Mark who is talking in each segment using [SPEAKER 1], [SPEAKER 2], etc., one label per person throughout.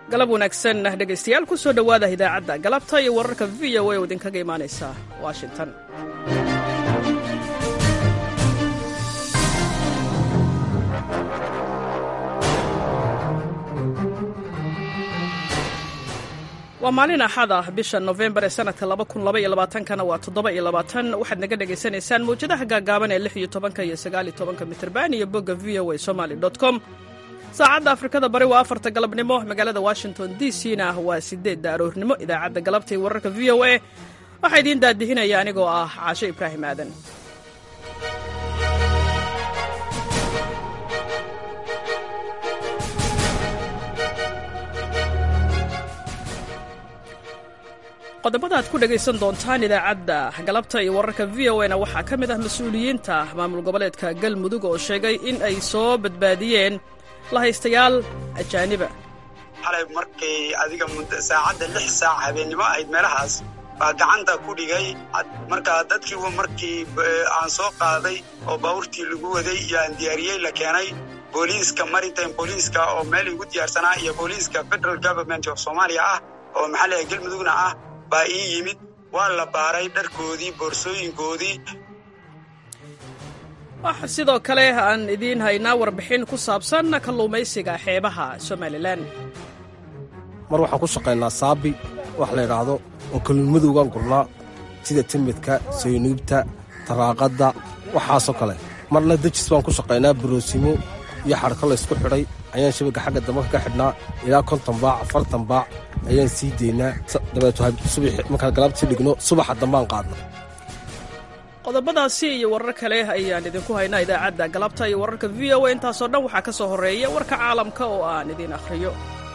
[SPEAKER 1] galab wanaagsan dhegaystayaal ku soo dhowaada idaacadda galabta iyo wararka v o a oo idinkaga imaanaysa washington waa maalin axad ah bisha nofembar ee sanadka kana waa waxaad naga dhegaysanaysaan mawjadaha gaagaaban ee iyo mitrban iyo bogga v o a somaly com saacadda afrikada bari waa afarta galabnimo magaalada washington d c na waa sideedda aroornimo idaacadda galabta iyo wararka v o a waxaa idiin daadihinaya anigoo ah caasho ibraahim aadan qodobada aad ku dhegaysan doontaan idaacadda galabta iyo wararka v o na waxaa ka mid ah mas-uuliyiinta maamul goboleedka galmudug oo sheegay in ay soo badbaadiyeen lahaystayaal ajaaniba
[SPEAKER 2] xalay markay adiga saacadda lix saac habeennimo ahayd meelahaas baa gacanta ku dhigay markaa dadkii markii aan soo qaaday oo baabuurtii lagu waday iyo aan diyaariyey la keenay booliiska maritime booliiska oo meel igu diyaarsanaa iyo booliiska federal government of soomaaliya ah oo maxaa leeyahay galmudugna ah baa ii yimid waa la baaray dharkoodii boorsooyinkoodii
[SPEAKER 1] waxa sidoo kale aan idiin haynaa warbixin ku saabsan kalluumaysiga xeebaha somalilan
[SPEAKER 3] mar waxaan ku shaqaynaa saabi wax la ydhaahdo oo kalluunmadowgaan gurnaa sida timidka saynuubta taraaqadda waxaasoo kale marna dejis baan ku shaqaynaa baroosimo iyo xadhko laysku xidhay ayaan shabagga xagga dambanka ka xidhnaa ilaa konton baac afartan baac ayaan sii deynaa dabeeto markaan galaabtii dhigno subaxa dambaan qaadna
[SPEAKER 1] qodobadaasi iyo warar kale ayaan idinku haynaa idaacadda galabta iyo wararka v o a intaasoo dhan waxaa ka soo horreeya warka caalamka oo aan idiin akhriyo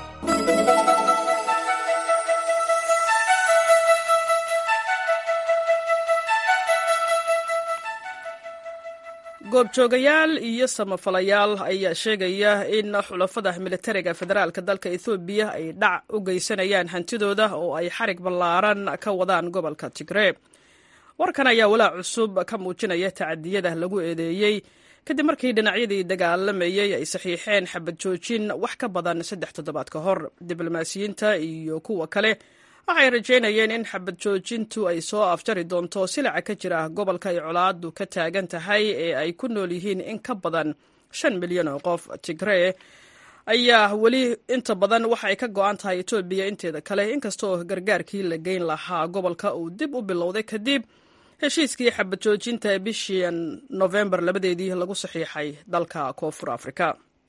[SPEAKER 1] goobjoogayaal iyo samafalayaal ayaa sheegaya in xulafada militariga federaalka dalka ethoobiya ay dhac u geysanayaan hantidooda oo ay xarig ballaaran ka wadaan gobolka tigree warkan ayaa walaac cusub ka muujinaya tacadiyada lagu eedeeyey kadib markii dhinacyadii dagaalamayey ay saxiixeen xabad joojin wax ka badan saddex toddobaad ka hor diblomaasiyiinta iyo kuwa kale waxay rajaynayeen in xabad joojintu ay soo afjari doonto silaca ka jira gobolka ay colaadu ka taagan tahay ee ay ku nool yihiin in ka badan shan milyan oo qof tigree ayaa weli inta badan waxa ay ka go-an tahay etoobiya inteeda kale inkastoo gargaarkii la geyn lahaa gobolka uu dib u bilowday kadib heshiiskii xabad joojinta bishii nofembar labadeedii lagu saxiixay dalka koonfur afrika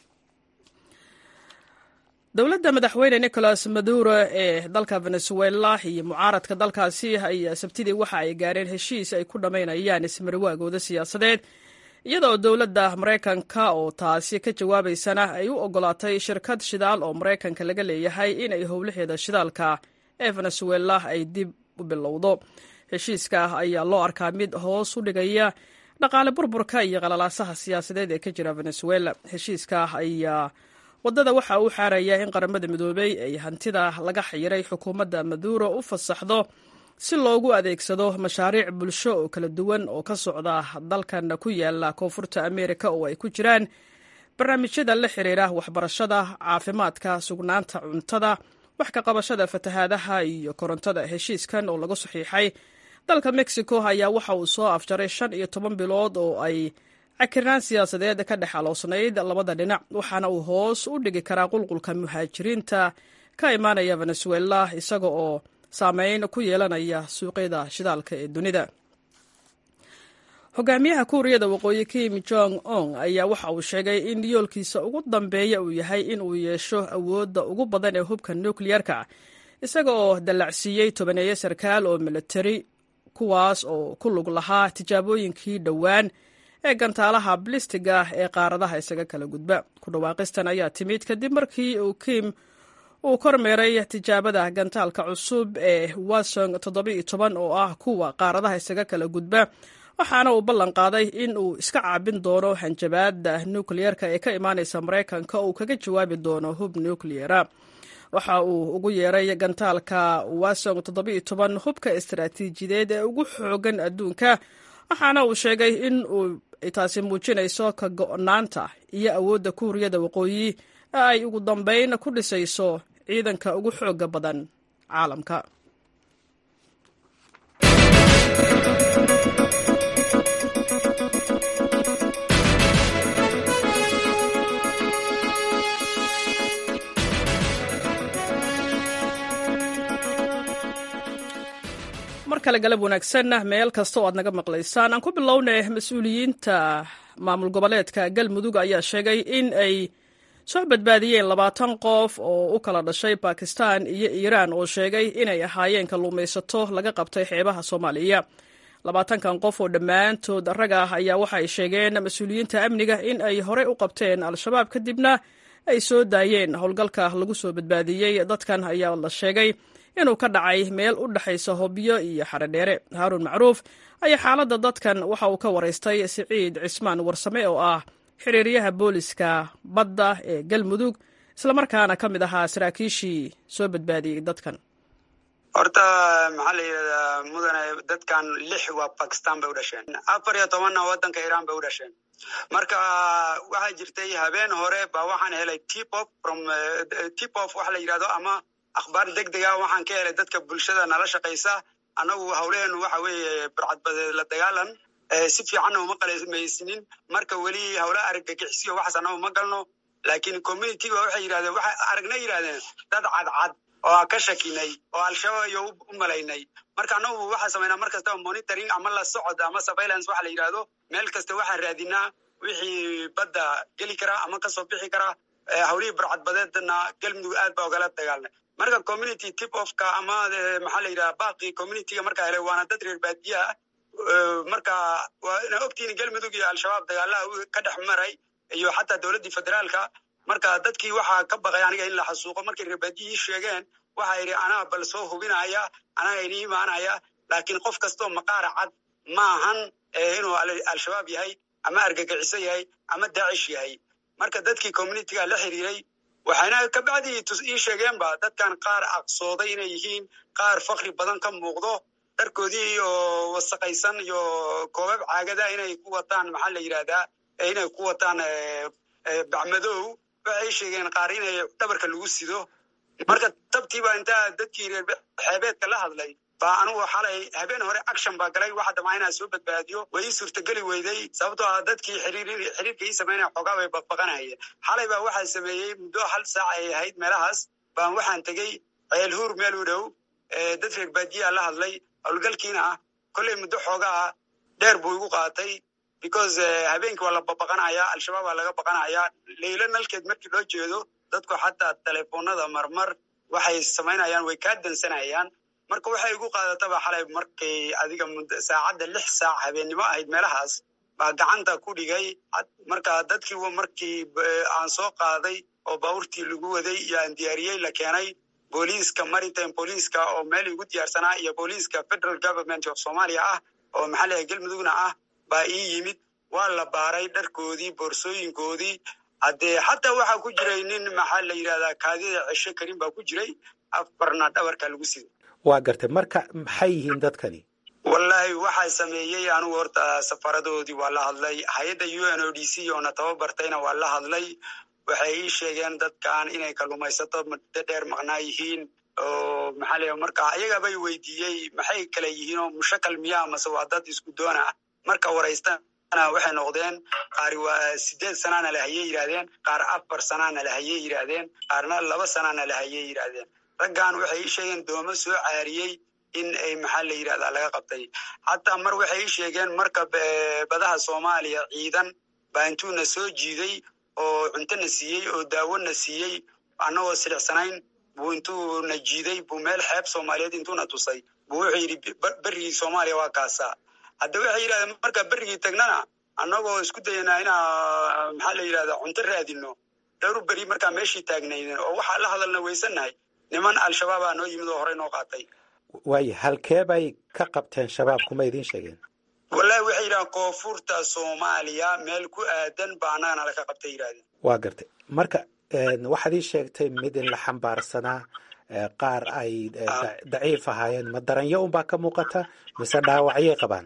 [SPEAKER 1] dowladda madaxweyne nicolas maduro ee dalka venezuela iyo mucaaradka dalkaasi ayaa sabtidii waxa ay gaareen heshiis ay ku dhammaynayaan ismariwaagooda siyaasadeed iyadoo dowladda maraykanka oo taasi ka jawaabaysana ay u ogolaatay shirkad shidaal oo maraykanka laga leeyahay inay howlaheeda shidaalka ee venezuela ay dib u bilowdo heshiiska ayaa loo arkaa mid hoos u dhigaya dhaqaale burburka iyo qalalaasaha siyaasadeed ee ka jira venezuela heshiiska ayaa waddada waxa uu xaaraya in qaramada midoobey ay hantida laga xayiray xukuumadda maduro u fasaxdo si loogu adeegsado mashaariic bulsho oo kala duwan oo ka socda dalkan ku yaala koonfurta ameerika oo ay ku jiraan barnaamijyada la xiriira waxbarashada caafimaadka sugnaanta cuntada wax ka qabashada fatahaadaha iyo korontada heshiiskan oo lagu saxiixay dalka mexico ayaa waxa uu soo afjaray shan iyo toban bilood oo ay cakirnaan siyaasadeed ka dhex aloosnayd labada dhinac waxaana uu hoos u dhigi karaa qulqulka muhaajiriinta ka imaanaya venezuela isaga oo saameyn ku yeelanaya suuqyada shidaalka ee dunida hogaamiyaha kuuriyada waqooyi kim jong on ayaa waxa uu sheegay in yoolkiisa ugu dambeeya uu yahay in uu yeesho awoodda ugu badan ee hubka nukliyarka isaga oo dallacsiiyey tobaneeyo sarkaal oo militari kuwaas oo ku lug lahaa tijaabooyinkii dhowaan ee gantaalaha blistiga ee qaaradaha isaga kala gudba ku dhawaaqistan ayaa timid kadib markii uu kim uu kormeeray tijaabada gantaalka cusub ee wasong oo ah kuwa qaaradaha isaga kala gudba waxaana uu ballan qaaday in uu iska caabin doono hanjabaada nukliyerka ee ka imaanaysa maraykanka uu kaga jawaabi doono hub nukliyera waxa uu ugu yeeray gantaalka wasong hubka istaraatiijiyadeed ee ugu xoogan adduunka waxaana uu sheegay in uu taasi muujinayso ka go-naanta iyo awoodda kuuriyada waqooyi ee ay ugu dambeyn ku dhisayso ciidanka ugu xooga badan caalamka mar kale galab wanaagsan meel kasta oo aad naga maqlaysaan aan ku bilownay mas-uuliyiinta maamul goboleedka galmudug ayaa sheegay in ay soo badbaadiyeen labaatan qof oo u kala dhashay bakistan iyo iiraan oo sheegay inay ahaayeen kalluumaysato laga qabtay xeebaha soomaaliya labaatankan qof oo dhammaantood rag ah ayaa waxa ay sheegeen mas-uuliyiinta amniga in ay horey u qabteen al-shabaab kadibna ay soo daayeen howlgalka lagu soo badbaadiyey dadkan ayaa la sheegay inuu ka dhacay meel u dhexaysa hobyo iyo xaredheere haaruun macruuf ayaa xaaladda dadkan waxa uu ka waraystay siciid cismaan warsame oo ah xiriiryaha booliska badda ee galmudug islamarkaana ka mid ahaa saraakiishii soo badbaadiyey dadkan
[SPEAKER 2] horta maxaa la yidhahdaa mudane dadkan lix waa bakistan bay u dhasheen afar iyo tobanna waddanka iiraan bay u dhasheen marka waxaa jirtay habeen hore ba waxaan helay tipop from tipop waxa la yidhahdo ama akhbaar deg dega waxaan ka helay dadka bulshada nala shaqaysa annagu hawleenu waxa weeye burcadbadeed la dagaalan si fiicanna uma qalamaysanin marka weli hawla argagixisiyo waxaas annagu ma galno laakiin communityga waxay yidhahdeen waxay aragna yidhahdeen dad cadcad oo aan ka shakinay oo al-shabaab iyo u malaynay marka annagu waxaa samaynaa mar kastaba monitoring ama la socod ama surveillance waxa la yidhahdo meel kasta waxaan raadinaa wixii badda geli kara ama kasoo bixi kara hawlihii burcadbadeedna galmudug aad baa ogala dagaalnay marka community tip ofka ama maxaa la yidhaha baaqi communityga markaa helay waana dad reer baadiya ah marka waa ina ogtihiin galmudug iyo al-shabaab dagaalaha ka dhex maray iyo xataa dowladdii federaalka marka dadkii waxaa ka baqay aniga in la xasuuqo markay reer baadiyihii sheegeen waxa yidhi anaa bal soo hubinaya anaa ini imaanaya laakiin qof kastoo maqaara cad ma ahan inuu al-shabaab yahay ama argagixiso yahay ama daacish yahay marka dadkii communityga la xiriiray waxayna ka bacdii ii sheegeenba dadkan qaar aqsooday inay yihiin qaar fakri badan ka muuqdo dharkoodii oo wasaqaysan iyo koobab caagada inay ku wataan maxaa la yidhahdaa inay ku wataan bacmadow waxay sheegeen qaar inay dhabarka lagu sido marka tabtiiba intaa dadkii reer xeebeedka la hadlay baa anugu xalay habeen hore action baa galay waxa dhamaa inaan soo badbaadiyo way ii suurtageli weyday sababtoo ah dadkii xiriirka ii samaynaya xoogaa bay baqbaqanahayeen xalay baa waxaa sameeyey muddo hal saac ay ahayd meelahaas baan waxaan tegey ceel huur meel u dhow dad reer baadiyaa la hadlay howlgalkiina kolley muddo xoogaa dheer buu igu qaatay because habeenkii waa la babaqanayaa al-shabaab waa laga baqanayaa leylo nalkeed markii loo jeedo dadku xataa telefoonada marmar waxay samaynayaan way kaa dansanayaan marka waxay igu qaadataba xalay markay adiga saacadda lix saac habeennimo ahayd meelahaas baa gacanta ku dhigay marka dadkii markii aan soo qaaday oo baabuurtii lagu waday iyo aan diyaariyey la keenay booliiska maritime booliiska oo meel igu diyaarsanaa iyo booliiska federal government of somalia ah oo maxaa leeyahay galmudugna ah baa ii yimid waa la baaray dharkoodii boorsooyinkoodii haddee xataa waxaa ku jiray nin maxaa la yidhahdaa kaadida cesho karin baa ku jiray afarna dhabarka lagu siday
[SPEAKER 4] waa gartay marka maxay yihiin dadkani
[SPEAKER 2] wallaahi waxaa sameeyey anugu horta safaradoodii waa la hadlay hay-adda u n o d c oona tababartayna waa la hadlay waxay ii sheegeen dadkan inay kalluumaysato muddo dheer maqnaa yihiin oo maxaa leeya marka ayagabay weydiiyey maxay kale yihiin oo mushakal miyaa mase waa dad isku doona marka waraystana waxay noqdeen qaar waa sideed sanaana lahayey yidhahdeen qaar afar sanaana lahayey yidhaahdeen qaarna laba sanaana lahayey yidhaahdeen raggan waxay ii sheegeen doomo soo caariyey in ay maxaa la yidhahdaa laga qabtay xataa mar waxay ii sheegeen marka badaha soomaaliya ciidan baa intuuna soo jiiday oo cuntona siiyey oo daawona siiyey annagoo silicsanayn buu intuuna jiiday buu meel xeeb soomaaliyeed intuuna tusay buu wuxuu yidhi berrigii soomaaliya waa kaasaa hadda waxay yidhahdeen marka berrigii tagnana annagoo isku dayanaa inaa maxaa la yidhahdaa cunto raadino dhowr beri markaa meeshii taagnayden oo waxaa la hadalna weysannahay niman al-shabaabaa noo yimid oo horey noo qaatay
[SPEAKER 4] waayo halkee bay ka qabteen shabaab kuma idiin sheegeen
[SPEAKER 2] wallahi waxay yidhahdeen koonfurta soomaaliya meel ku aadan baa annagana laka qabtay yidhahdeen
[SPEAKER 4] waa gartay marka waxaad ii sheegtay mid in la xambaarsanaa qaar ay daciif ahaayeen ma daranyo unbaa ka muuqata mise dhaawacyay qabaan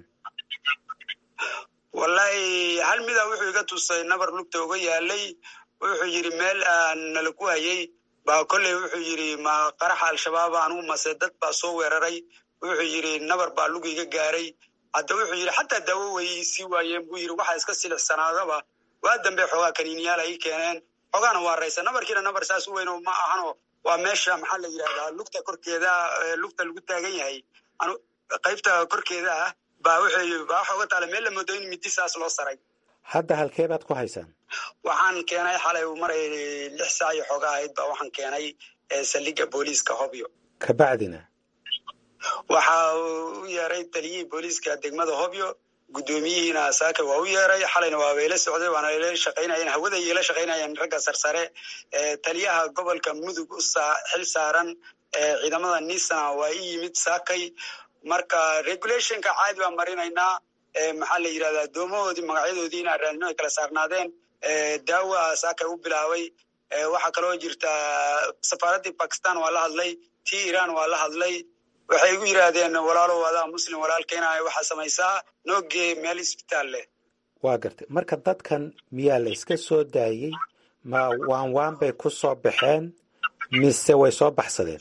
[SPEAKER 2] wallahi hal mida wuxuu iga tusay nabar lugta uga yaalay wuxuu yidhi meel aan nala ku hayay baa kolley wuxuu yidhi ma qaraxa al-shabaab anugu mase dad baa soo weeraray wuxuu yidhi nabar baa lugiga gaaray hadda wuxuu yidhi xataa daawo way sii waayeen buu yidhi waxaa iska silixsanaadaba waa dambe xoogaa kaniiniyaal ay keeneen xoogaana waa raysa nabarkiina nabar saas u weyn ma ahano waa meesha maxaa la yidhahdaa lugta korkeeda lugta lagu taagan yahay qaybta korkeeda ah baa wuxuu baa waxa uga taala meel la moodo in midi saas loo saray
[SPEAKER 4] hadda halkee baad ku haysaan
[SPEAKER 2] waxaan keenay xalay uu maray lix saac iyo xooga ahayd baa waxaan keenay saldhigga booliiska hobyo
[SPEAKER 4] kabacdina
[SPEAKER 2] waxa uu u yeeray taliyihii booliiska degmada hobyo guddoomiyihiina saaka waa u yeeray xalayna waa bayla socday waana ila shaqaynayeen hawada ila shaqaynayeen ragga sarsare taliyaha gobolka mudug u xil saaran ciidamada nisana waa i yimid saakay marka regulationka caadi baan marinaynaa maxaa la yidhahdaa doomahoodii magacyadoodiina raadnimo ay kala saarnaadeen daawa saakay u bilaabay waxaa kaloo jirta safaaraddii bakistan waa la hadlay tii iran waa la hadlay waxay igu yidhaahdeen walaalow adaa muslim walaalkeena waxaa samaysaa noogee meel isbitaal leh
[SPEAKER 4] waa gartay marka dadkan miyaa la iska soo daayey ma waan waan bay ku soo baxeen mise way soo baxsadeen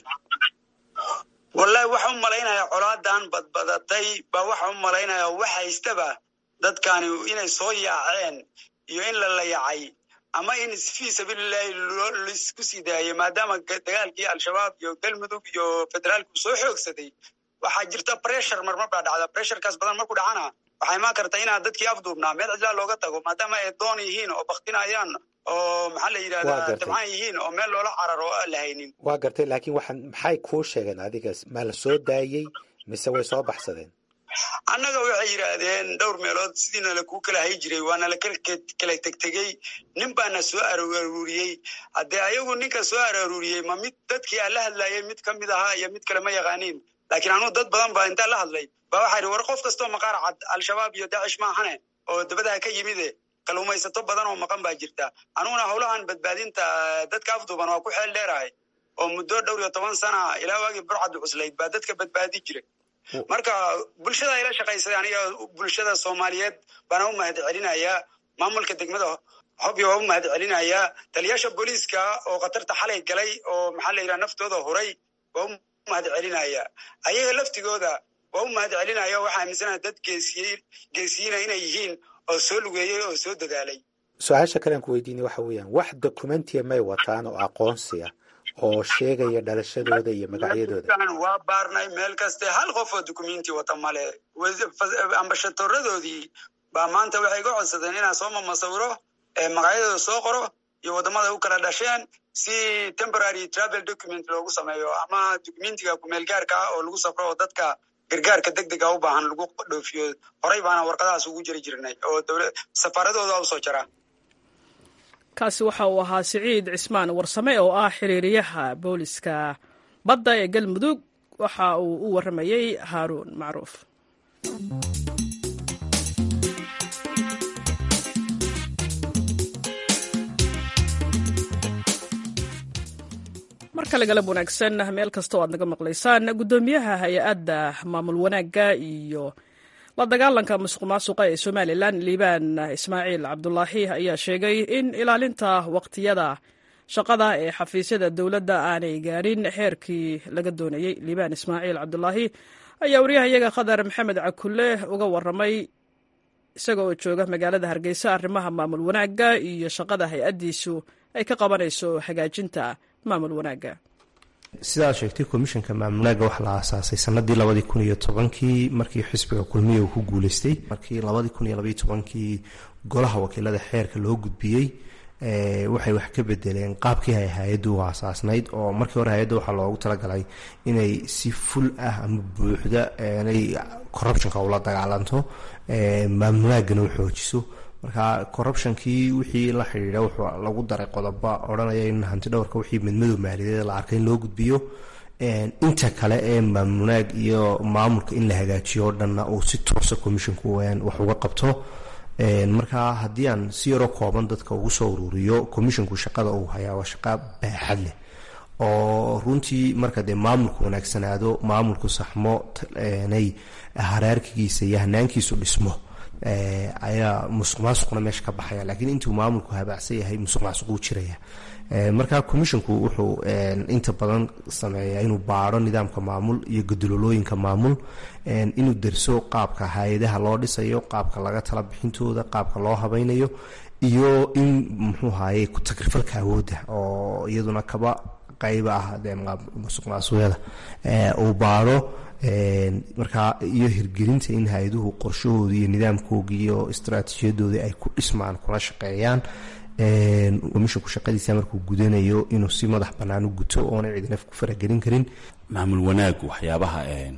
[SPEAKER 2] wallahi waxa u malaynayaa colaadan badbadatay baa waxa u malaynayaa wax haystaba dadkani inay soo yaaceen iyo in la layacay ama in fii sabiililahi laisku sii daayay maadaama dagaalkii al-shabaab iyo galmudug iyo federaalku soo xoogsaday waxaa jirta pressure marmar baa dhacda pressurekaas badan marku dhacana waxaa imaan karta inaad dadkii afduubnaa meel cidlaa looga tago maadaama ay doon yihiin oo baktinayaan oo maxaa la yidhahdaa dabcaan yihiin oo meel loola cararo oo aan la haynin
[SPEAKER 4] waa gartay laakiin waxaan maxay kuu sheegeen adigas ma la soo daayey mise way soo baxsadeen
[SPEAKER 2] annaga waxay yidhaahdeen dhowr meelood sidiina lakuu kala hay jiray waana la kala tegtegey nin baana soo aruuriyey haddee ayagu ninka soo araruuriyey ma mid dadkii aan la hadlayay mid ka mid ahaa iyo mid kale ma yaqaaniin laakiin anugu dad badan baa intaan la hadlay baa waxaa yidhi war qof kastoo maqaar cad al-shabaab iyo daacish ma ahane oo dabadaha ka yimide kaluumaysato badan oo maqan baa jirta anuguna howlahan badbaadinta dadka afduuban waa ku xeel dheerahay oo muddo dhowr iyo toban sana ilaa waagii burcaddu cuslayd baa dadka badbaadi jiray marka bulshada ayla shaqaysay aniga bulshada soomaaliyeed baana u mahad celinayaa maamulka degmada hobyo waa u mahad celinayaa taliyaasha booliiska oo khatarta xalay galay oo maxaa la yidhaha naftooda huray waa u mahad celinayaa ayaga laftigooda waa u mahad celinaya waxaa aaminsanaya dad geesiye geesiyiina inay yihiin oo soo lugeeyey oo soo dadaalay
[SPEAKER 4] su-aasha kalean ku weydiinay waxa weeyaan wax dokumentiya may wataan oo aqoonsiya oo sheegaya dhalashadooda iyo magacyadooda
[SPEAKER 2] waa baarnay meel kaste hal qof oo dukumenti wata male ambashatoradoodii baa maanta waxay ga codsadeen inaan soo mamasawiro magacyadooda soo qoro iyo waddamada u kala dhasheen si temporary travel document loogu sameeyo ama documentiga kumeelgaarka ah oo lagu safro oo dadka gargaarka deg dega u baahan lagu dhoofiyo horey baana warqadahaas ugu jiri jirnay oo safaaradooda usoo jara
[SPEAKER 1] kaasi waxa uu ahaa siciid cismaan warsame oo ah xiriiriyaha booliska badda ee galmudug waxa uu u warramayey haaruun macruuf mar kale galab wanaagsan meel kasta oo aad naga maqlaysaan guddoomiyaha hay-adda maamul wanaagga iyo la dagaalanka musuq maasuqa ee somalilan liibaan ismaaciil cabdulaahi ayaa sheegay in ilaalinta waqtiyada shaqada ee xafiisyada dowladda aanay gaadhin xeerkii laga doonayey liibaan ismaaciil cabdulaahi ayaa waryahayaga khadar maxamed cakulle uga waramay isaga oo jooga magaalada hargeysa arrimaha maamul wanaagga iyo shaqada hay-addiisu ay ka qabanayso hagaajinta maamul wanaagga
[SPEAKER 5] sidaad sheegtay komishanka maamulnaaga waxaa la aasaasay sanadii labadii kun iyo tobankii markii xisbiga kulmiya uu ku guuleystay markii labadii kun iyo labaiyo tobankii golaha wakiilada xeerka loo gudbiyey waxay wax ka bedeleen qaabkii ay hay-addu u aasaasnayd oo markii hore hay-adda waxaa loogu talagalay inay si ful ah ama buuxda inay corruptionka ula dagaalanto maamulnaagana u xoojiso marka corruptionkii wixii la xidhiidha wuxuu lagu daray qodoba odhanaya in hanti dhowrka wixii midmadow maaliyadeed la arkay in loo gudbiyo inta kale ee maamulnaag iyo maamulka in la hagaajiyo o dhanna uu si toosa commissionku wax uga qabto marka haddii aan si yaroo kooban dadka ugu soo ururiyo commissionku shaqada uu hayaa waa shaqa baaxad leh oo runtii marka dee maamulku wanaagsanaado maamulku saxmo nay haraarkigiisa iyo hanaankiisu dhismo ayaa musuq maasuqna meesha ka baxaya laakiin intuu maamulku habaacsan yahay musuq maasuquu jiraya marka commisshinku wuxuu inta badan sameeyaa inuu baadho nidaamka maamul iyo gudulolooyinka maamul inuu derso qaabka hay-adaha loo dhisayo qaabka laga tala bixintooda qaabka loo habaynayo iyo in muxuu haye ku-tagrifalka awoodda oo iyaduna kaba qayba ah musuq maasuqyada uu baadho markaa iyo hirgelinta in hay-aduhu qorshahooda iyo nidaamkooga iyo istraatiijiyadooda ay ku dhismaan kuna shaqeeyaan komishinku shaqadiisa markuu gudanayo inuu si madax bannaan u guto oona cidina ku faragelin karin
[SPEAKER 6] maamul wanaagu waxyaabaha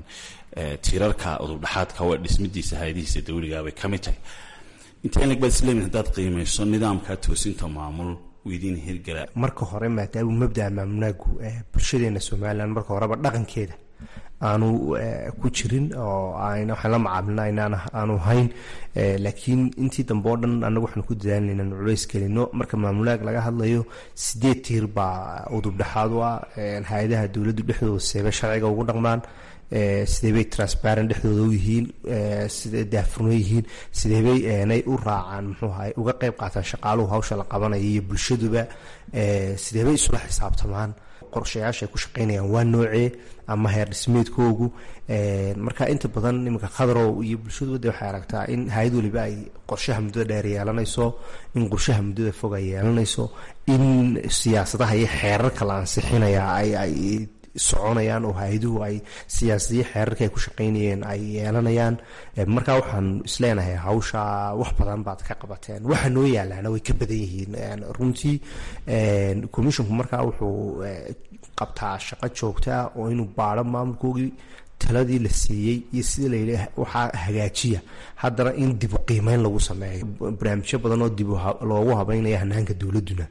[SPEAKER 6] tiirarka udubdhaxaadka waa dhismadiisa hay-adihiisa dawligaabay ka mid tahay intee lag baad isleemin haddaad qiimayso nidaamka toosinta maamul weydiin hirgala
[SPEAKER 5] marka hore maadaama mabdaa maamulnaagu bulshadeena somalilan marka horeba dhaqankeeda aanu ku jirin oo waxaan la macaamilna inaan aanu hayn laakiin intii dambe oo dhan annagu waxaanu ku dadaalna inaan culays gelino marka maamulaag laga hadlayo sideed tiir baa udubdhexaad u ah hay-adaha dowladdu dhexdooda seebe sharciga ugu dhaqmaan sideebay transparent dhexdooda u yihiin sidee daafurno yihiin sideebay nay u raacaan muxuu ahay uga qayb qaataan shaqaaluhu hawsha la qabanaya iyo bulshaduba sideebay isula xisaabtamaan qorshayaasha ay ku shaqeynayaan waa noocee ama heer dhismeedkoogu marka inta badan iminka khadrow iyo bulshadu de waxay aragtaa in hay-ad waliba ay qorshaha muddada dheer yeelanayso in qorshaha muddada fog ay yeelanayso in siyaasadaha iyo xeerarka la ansixinaya ay soconayaan oo hay-aduhu ay siyaasadiyo xeerarka ay ku shaqeynayeen ay yeelanayaan marka waxaan isleenahay hawsha wax badan baad ka qabateen waxa noo yaalaana way ka badan yihiin runtii commishinku markaa wuxuu qabtaa shaqo joogtaa oo inuu baadho maamulkoogii taladii la siiyey iyo sida layidhi waxaa hagaajiya haddana in dibu qiimeyn lagu sameeyo barnaamijyo badan oo dib loogu habeynaya hanaanka dowladuna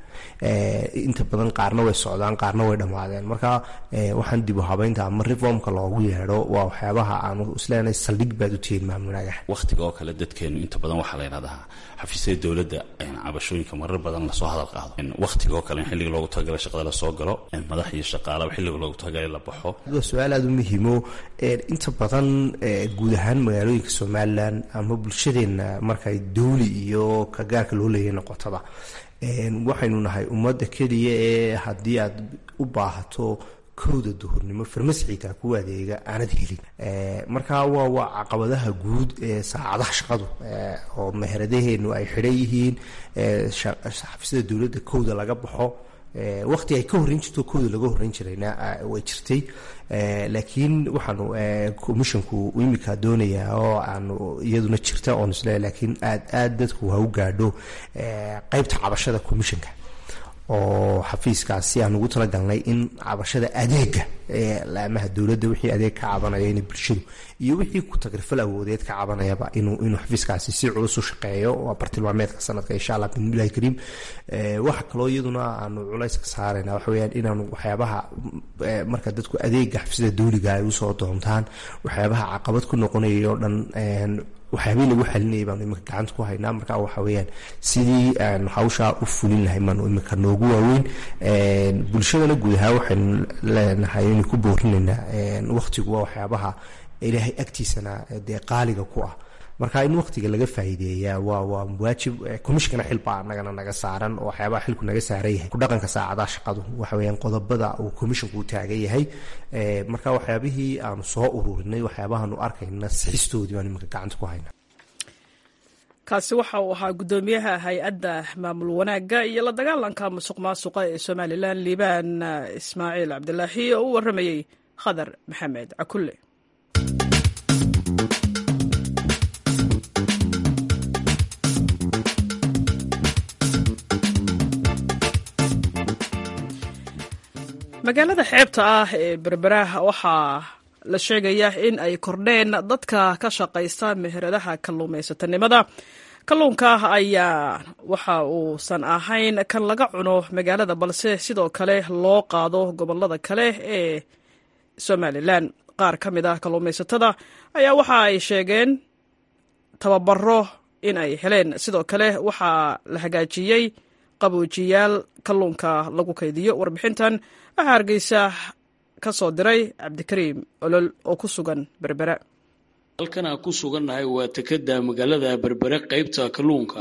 [SPEAKER 5] inta badan qaarna way socdaan qaarna way dhammaadeen marka waxaan dibu habeynta ama reformka loogu yeedho waa waxyaabaha aanu isleenahay saldhig baad u tihiin maamulnaagaha
[SPEAKER 6] wakhtiga oo kale dadkeenu inta badan waxaa la yidhahdaa xafiisyada dowladda cabashooyinka marar badan lasoo hadal qaado wakhtiga oo kale in xilliga loogu talagalay shaqada lasoo galo madax iyo shaqaalaba xilliga loogu talagalay la baxo
[SPEAKER 5] waa su-aal aada u muhiimo inta badan guud ahaan magaalooyinka somalilan ama bulshadeenna markay dawli iyo ka gaarka loo leeyahay noqotaba waxaynu nahay ummadda keliya ee haddii aad u baahato kowda duhurnimo farmasciga ku adeega aanad helin marka waa waa caqabadaha guud ee saacadaha shaqadu oo meheradaheenu ay xidhan yihiin xafiisyada dowladda kowda laga baxo waqti ay ka horreyn jirto kooda laga horreyn jirayna way jirtay laakiin waxaanu commissionku imika doonayaa oo aanu iyaduna jirta oon isle laakiin aad aad dadku ha u gaadho qeybta cabashada commissionka oo xafiiskaasi aan ugu talagalnay in cabashada adeega ee laamaha dowladda wixii adeeg ka cabanaya in bulshadu iyo wixii ku tagrifal awoodeed ka cabanayaba inuu inuu xafiiskaasi si culus u shaqeeyo waa bartilmaameedka sanadka insha allah bismillahi kariim waxa kaloo iyaduna aanu culays ka saarayna waxa weyaan inaanu waxyaabaha marka dadku adeega xafiisyada dowliga ay usoo doontaan waxyaabaha caqabad ku noqonaya oo dhan waxyaabihii lagu xalinayay baanu iminka gacanta ku haynaa marka waxa weeyaan sidii aan hawshaa u fulin lahay baanu iminka noogu waaweyn bulshadana guud ahaan waxaynu leenahay inay ku boorinaynaa waqtigu waa waxyaabaha ilaahay agtiisana dee qaaliga ku ah marka in waqtiga laga faa'iideeyaa waa waa waajib commissionkana xil baa anagana naga saaran oo waxyaabaha xilku naga saaran yahay ku dhaqanka saacadaha shaqadu waxa weeyaan qodobada uu commissionku u taagan yahay marka waxyaabihii aanu soo ururinay waxyaabahaanu arkayna sixistoodii baan iminka gacanta ku hayna
[SPEAKER 1] kaasi waxa uu ahaa guddoomiyaha hay-adda maamul wanaagga iyo la dagaalanka musuq maasuqa ee somalilan liibaan ismaaciil cabdilaahi oo u waramayey khadar maxamed cakulle magaalada xeebta ah ee berberaah waxaa la sheegayaa in ay kordheen dadka ka shaqaysta meheradaha kalluumaysatanimada kalluunka ayaa waxa uusan ahayn kan laga cuno magaalada balse sidoo kale loo qaado gobolada kale ee somalilan qaar ka mid ah kalluumaysatada ayaa waxa ay sheegeen tababaro in ay heleen sidoo kale waxaa la hagaajiyey qaboojiyaal kalluunka lagu kaydiyo warbixintan waxaa hargeysa ka soo diray cabdikariim olol oo ku sugan berbera
[SPEAKER 7] halkan aan ku sugannahay waa tekada magaalada berbere qaybta kalluunka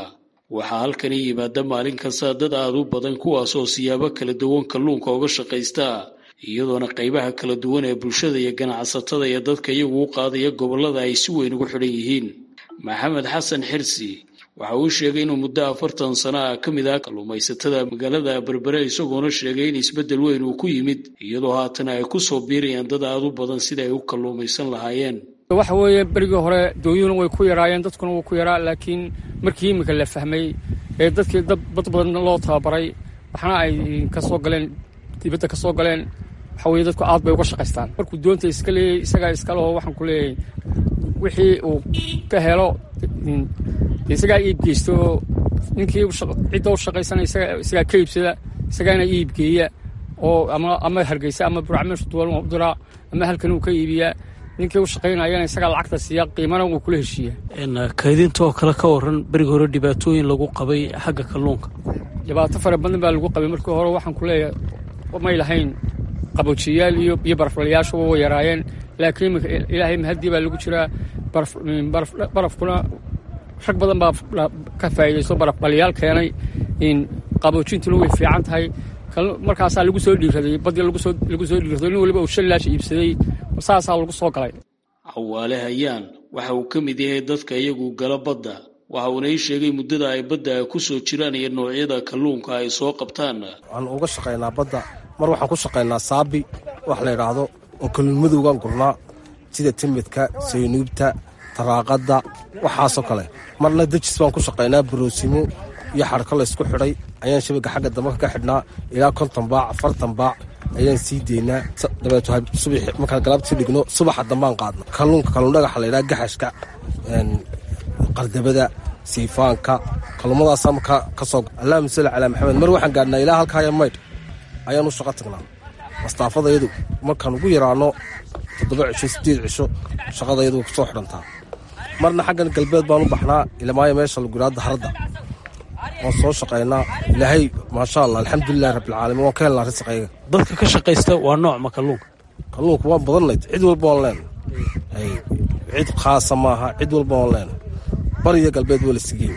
[SPEAKER 7] waxaa halkani yimaada maalin kasta dad aad u badan kuwaasoo siyaabo kala duwan kalluunka uga shaqaysta iyadoona qaybaha kala duwan ee bulshada iyo ganacsatada iyo dadka iyagu u qaadaya gobollada ay si weyn ugu xidhan yihiin maxamed xasan xirsi waxa uu sheegay inuu muddo afartan sano ah ka mid ah kalluumaysatada magaalada berbere isagoona sheegay in isbeddel weyn uu ku yimid iyadoo haatan ay ku soo biirayaan dad aad u badan sida ay u kalluumaysan lahaayeen
[SPEAKER 8] waxa weeye berigii hore doonyuhuna way ku yaraayeen dadkuna wuu ku yaraa laakiin markii iminka la fahmay ee dadkii dad badan loo tababaray waxna ay ka soo galeen dibadda ka soo galeen waxa weye dadku aad bay uga shaqaystaan markuu doonta iska leeyay isagaa iskaleho waxaan ku leeyahay wixii uu ka helo isagaa iib geysto ninkii cidda u shaqaysana isagaa ka iibsada isagaana iibgeeya oo ama hargeysa ama buracmeeshu duwan u diraa ama halkan uu ka iibiyaa ninkii u shaqaynayana isagaa lacagta siiya qiimana wuu kula heshiiya
[SPEAKER 7] kaydinta oo kale ka waran berigi hore dhibaatooyin lagu qabay xagga kalluunka
[SPEAKER 8] dhibaato fara badan baa lagu qabay markii hore waxaan ku leeyahay may lahayn qaboojiyayaal iyo iyo baraflayaashu way yaraayeen laakiin imika ilaahay mahadii baa lagu jiraa barafkuna rag badan baa ka faa'iidaysto barafbaliyaal keenay qaboojintuna way fiican tahay markaasaa lagu soo dhiiraday badii lagu soo dhiirado nin waliba uu shan laash iibsaday saasaa lagu soo galay
[SPEAKER 7] cawaale hayaan waxa uu ka mid yahay dadka iyagu gala badda waxa uuna ii sheegay muddada ay badda ku soo jiraan iyo noocyada kalluunka ay soo qabtaan
[SPEAKER 3] waxaan uga shaqaynaa badda mar waxaan ku shaqaynaa saabi wax la yidhaahdo oo kalluunmadowgaan gurnaa sida timidka saynuubta taraaqadda waxaasoo kale marna dejis baan ku shaqaynaa baroosimo iyo xadhko laysku xidhay ayaan shabaga xagga dambe ka xidhnaa ilaa konton baac afartan baac ayaan sii deynaa dabeeto subax markaan galaabtii dhigno subaxa dambaan qaadno kalluunka kalluundhagaxa la yidhaha gaxashka qardabada siifaanka kalluumadaasaa markaa ka soo allahuma salli calaa maxamed mar waxaan gaadhnaa ilaa halkaaya maydh ayaan u shaqo tagnaa mastaafadayadu markaan ugu yaraano toddoba cisho siddeed cisho shaqadayadu way kusoo xidhantaa marna xaggan galbeed baan u baxnaa ilamaayo meesha lagu yidhahdo daharadda waan soo shaqaynaa ilaahay maasha allah alxamdulilahi rabbilcaalamiin waan ka helnaa risaqayga
[SPEAKER 7] dadka ka shaqaysta waa nooc ma kalluunka
[SPEAKER 3] kalluunka waan badannayd cid walba waan leenahay cid khaasa maaha cid walba waan leenahay bariyo galbeed waa la sigeey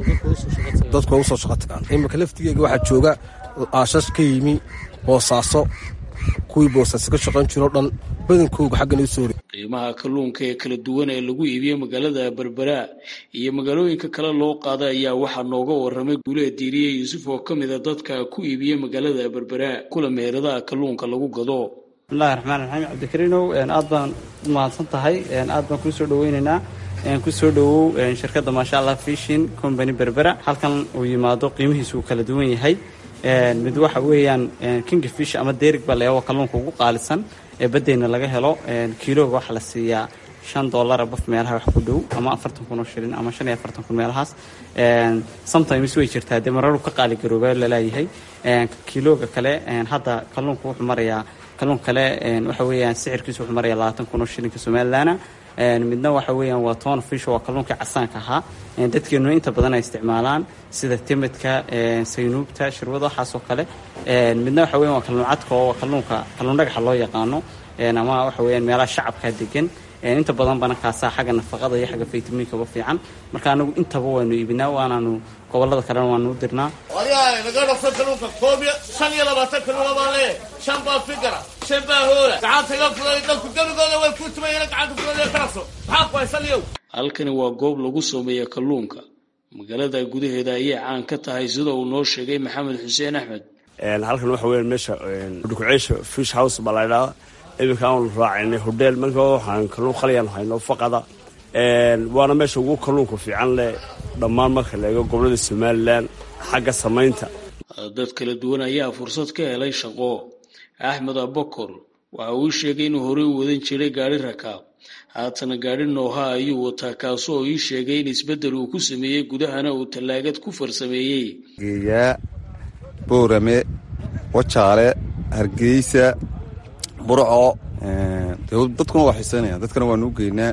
[SPEAKER 3] dadku waa usoo shaqo tagaan iminka laftigeega waxaa jooga aashash ka yimi boosaaso kuwii boosaaso ka shaqayn jiroo dhan badankooga xaggan usoo hore
[SPEAKER 7] qiimaha kalluunka ee kala duwan ee lagu iibiyo magaalada berbera iyo magaalooyinka kale loo qaada ayaa waxaa nooga waramay guulee diiriye yuusuf oo ka mida dadka ku iibiya magaalada berbera kula meheradaha kalluunka lagu gado
[SPEAKER 9] bismillahi raxmaan raxiim cabdikariinow aad baan u mahadsan tahay aad baan kuu soo dhaweynaynaa kusoo dhowow shirkadda maasha allah fishin company berbera halkan uu yimaado qiimihiisu uu kala duwan yahay mid waxa weeyaan kingafish ama derig baa leeyaho kalluunka ugu qaalisan ee baddeyna laga helo kiilooga waxaa la siiyaa shan dollara baf meelaha wax ku dhow ama afartan kun oo shilin ama shan iyo afartan kun meelahaas sometimes way jirtaa dee mararu ka qaali garooba laleeyahay kiilooga kale hadda kalluunka wuxuu marayaa kalluun kale waxa weeyaan sicirkiisu wuxuu marayaa labaatan kun oo shilinka somalilandna midna waxa weeyaan waa toon fish waa kalluunkii casaanka ahaa dadkeenu inta badan ay isticmaalaan sida timidka saynuubta shirwada waxaasoo kale midna waxa weyan waa kalluun cadka oo kalluunka kalluun dhagaxa loo yaqaano ama waxa weeyaan meelaha shacabka degan inta badan bana kaasaa xagga nafaqada iyo xagga faytamiinkaba fiican marka anagu intaba waanu iibinaa waanaanu gobolada kalena waanu u dirnaa
[SPEAKER 10] waryahay naga dhafta kalluunka koob iyo shan iyo labaatan kalluuna baa lee shan baa fikara shan baa hoola gacanta iga fuday dadku gebigooda way ku tumayeen gacanta fuday karaso maxaa ku haysaniyow
[SPEAKER 7] halkani waa goob lagu sameeya kalluunka magaalada gudaheeda ayay caan ka tahay sida uu noo sheegay maxamed xuseen axmed
[SPEAKER 11] halkan waxa weeyaan meesha dhukuceysha fish house baa la ydhahaa iminka aanu raacinay hodheel marka waxaan kalluun khaliyan hayno faqada waana meesha ugu kalluunka fiican leh dhammaan marka la eego gobolada somalilan xagga samaynta
[SPEAKER 7] dad kala duwan ayaa fursad ka helay shaqo axmed abakor waxa uu sheegay inuu horey u wadan jiray gaari rakaab haatana gaari nooha ayuu wataa kaasoo ii sheegay in isbeddel uu ku sameeyey gudahana uu tallaagad ku farsameeyey
[SPEAKER 12] geeyaa boorame wajaale hargeysa burco dadkuna waa xiiseynaya dadkana waanu u geynaa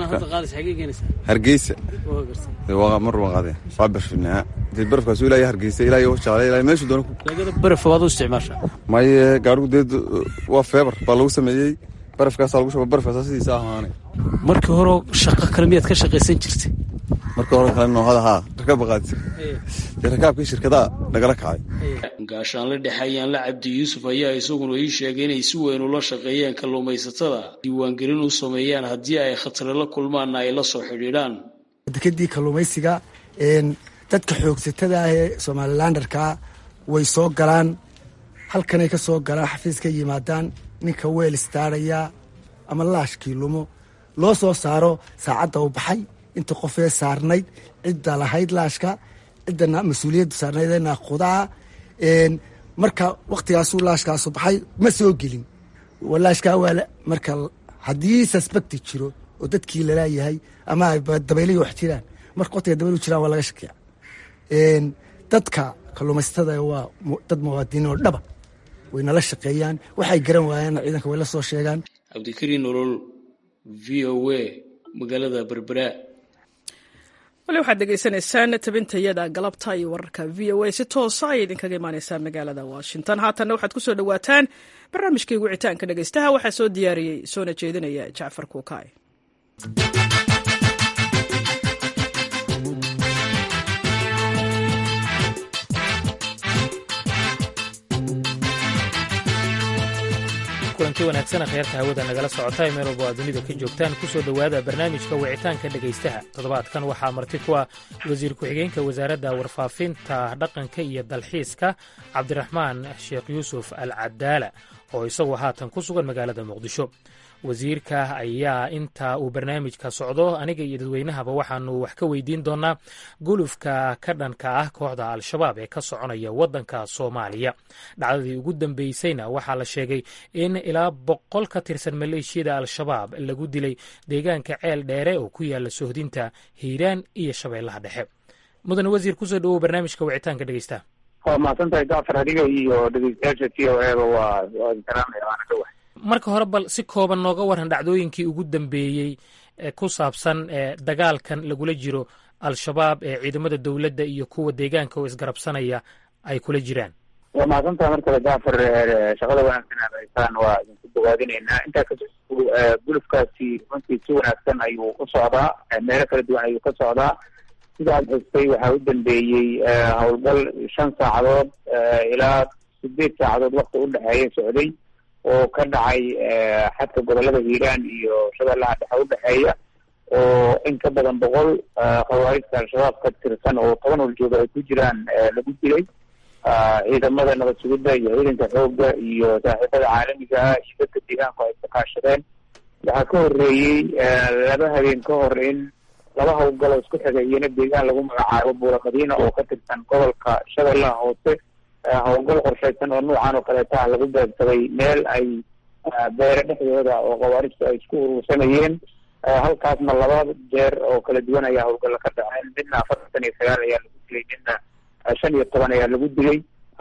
[SPEAKER 12] hargeysa mar waqade waa barfinaa dee barafkaas ilaa hargeysa ilaa iyo wajaale ilaa meeshu doona
[SPEAKER 7] baraf waad u isticmaashaa
[SPEAKER 12] maye gaarigu dee waa feebar baa lagu sameeyey barafkaasaa lagu shaba barafkaasa sidiisa ahaanay
[SPEAKER 7] markii hore shaqo kale miyaad ka shaqaysan jirtay
[SPEAKER 12] marka hore kale noohada haa rakaab baqaadsi dee rakaabkii shirkadaha nagala kacay
[SPEAKER 7] gaashaanle dhexe ayaan la cabdi yuusuf ayaa isaguna ii sheegay inay si weyn ula shaqeeyaan kalluumaysatada diiwaangelin u sameeyaan haddii ay khatare la kulmaanna ay la soo xidhiidhaan
[SPEAKER 13] dekadii kalluumaysiga dadka xoogsatada ah ee somalilandarkaa way soo galaan halkanay ka soo galaan xafiis ka yimaadaan ninka weel istaaraya ama laashkii lumo loo soo saaro saacadda u baxay inta qofee saarnayd cidda lahayd laashka cidda mas-uuliyadda saarnayd ee naaqudaa marka waktigaasuu laashkaasu baxay ma soo gelin laashkaa waa marka haddii suspecti jiro oo dadkii lalaayahay ama dabaylayi wax jiraan marka waqtiga dabaylu jiraan waa laga shakiya dadka kalluumaysatada waa dad muwaadiniin oo dhaba way nala shaqeeyaan waxay garan waayaan ciidanka way la soo sheegaan
[SPEAKER 7] cabdikariin nolol v o a magaalada berbera
[SPEAKER 1] wali waxaad degeysanaysaan tabintayada galabta iyo wararka v o a si toosa ayay idinkaga imaaneysaa magaalada washington haatanna waxaad ku soo dhowaataan barnaamijkii wicitaanka dhegeystaha waxaa soo diyaariyey soona jeedinaya jacfar kuukaay
[SPEAKER 14] kulanti wanaagsan kheerta hawada nagala socota ee meel walba aad dunida ka joogtaan kusoo dhowaada barnaamijka wicitaanka dhegaystaha toddobaadkan waxaa marti ku ah wasiir ku-xigeenka wasaaradda warfaafinta dhaqanka iyo dalxiiska cabdiraxmaan sheekh yuusuf al cadaala oo isagu haatan ku sugan magaalada muqdisho wasiirka ayaa inta uu barnaamijka socdo aniga iyo dadweynahaba waxaanu wax ka weydiin doonaa gulufka ka dhanka ah kooxda al-shabaab ee ka soconaya waddanka soomaaliya dhacdadii ugu dambeysayna waxaa la sheegay in ilaa boqol ka tirsan maleeshiyada al-shabaab lagu dilay deegaanka ceel dheere oo ku yaala sohdinta hiiraan iyo shabeellaha dhexe mudane wasiir kusoo dhawow barnaamijka wicitaanka dhegeysta
[SPEAKER 15] waa mahadsantahay gafar adiga iyo dhegeystayaasha t o eba waa waa salaamaya waana dhowah
[SPEAKER 14] marka hore bal si kooban nooga waran dhacdooyinkii ugu dambeeyey ee ku saabsan ee dagaalkan lagula jiro al-shabaab ee ciidamada dowladda iyo kuwa deegaanka oo isgarabsanaya ay kula jiraan
[SPEAKER 15] waa mahadsantaha mar kale gafar shaqada wanaagsan aad haysaan waa idinku dawaadinaynaa intaa kasoo gulufkaasi runtii si wanaagsan ayuu u socdaa meelo kala duwan ayuu ka socdaa sidaad xustay waxaa u dambeeyey howlgal shan saacadood ilaa sideed saacadood wakti u dhexeeya socday oo ka dhacay xadka gobolada hiiraan iyo shabeellaha dhexe udhexeeya oo in ka badan boqol khawaarijta al-shabaab ka tirsan oo toban holjooga ay ku jiraan lagu dilay ciidamada nabad sugidda iyo ciidanka xoogga iyo saaxiibada caalamiga ah iyo dadka deegaanku ay ka kaashadeen waxaa ka horeeyey laba habeen ka hor in laba hawlgaloo isku xigay iyona deegaan lagu magacaabo buura madiina oo ka tirsan gobolka shabeellaha hoose howlgal qorshaysan oo nuucan oo kaleeta ah lagu beegsaday meel ay beere dhexdooda oo khawaarijtu ay isku urursanayeen halkaasna laba jeer oo kala duwan ayaa howlgalla ka dhaceen midna afartan iyo sagaal ayaa lagu dilay midna shan iyo toban ayaa lagu dilay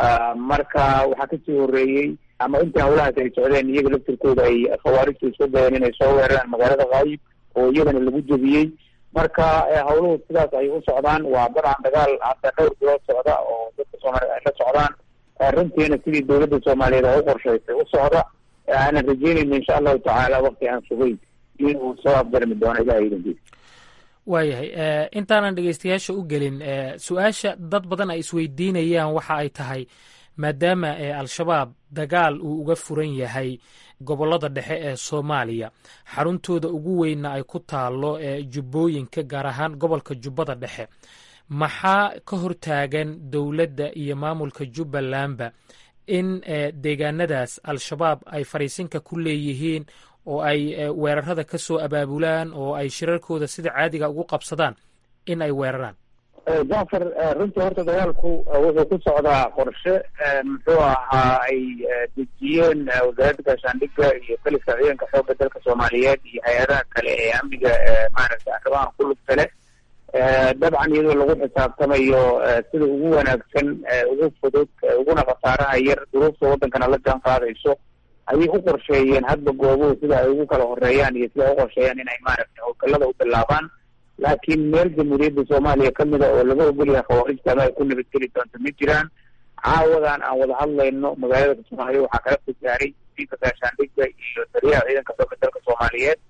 [SPEAKER 15] marka waxaa kasii horeeyey ama intii hawlahaas ay socdeen iyaga laftirkooda ay khawaarijtu isku dayeen inay soo weeraraan magaalada kaayib oo iyagana lagu jebiyey marka hawluhu sidaas ay u socdaan waa dabcan dagaal hadda dhowr bilood socda oo dadka soomaaliyeed ay la socdaan runtiina sidii dowladda soomaaliyeed oo u qorshaysay u socda aanan rajeynayna insha allahu tacaala wakti aan sugayn inuu soo afjarmi doono ilaha idankiisa
[SPEAKER 14] waayahay intaanan dhegeystayaasha u gelin su-aasha dad badan ay isweydiinayaan waxa ay tahay maadaama al-shabaab dagaal uu uga furan yahay gobollada dhexe ee soomaaliya xaruntooda ugu weynna ay ku taalo ee jubbooyinka gaar ahaan gobolka jubbada dhexe maxaa ka hortaagan dowladda iyo maamulka jubbalandba in deegaanadaas al-shabaab ay fariisinka ku leeyihiin oo ay weerarada ka soo abaabulaan oo ay shirarkooda sida caadiga ugu qabsadaan in ay weeraraan
[SPEAKER 15] jacfar runtii horta dagaalku wuxuu ku socdaa qorshe muxuu ahaa ay dejiyeen wasaaradda gaashaandhigga iyo kaliska ciidanka xoogga dalka soomaaliyeed iyo hay-adaha kale ee amniga maaragtay arrimahan ku lugta leh dabcan iyadoo lagu xisaabtamayo sida ugu wanaagsan ugu fudud uguna khasaaraha yar duruufta waddankana la jaan qaadayso ayay u qorsheeyeen hadba goobuhu sida ay ugu kala horeeyaan iyo sida ay u qorsheeyaan inay maaragtay howlgallada u bilaabaan laakiin meel jamhuuriyadda soomaaliya ka mida oo laga ogolyahay khawaarijta ama ay ku nabadgeli doonto ma jiraan caawadan aan wada hadlayno magaalada soomaaliya waxaa kala fog gaaray wasiirka gaashaandhigga iyo taliyaha ciidanka xoogga dalka soomaaliyeed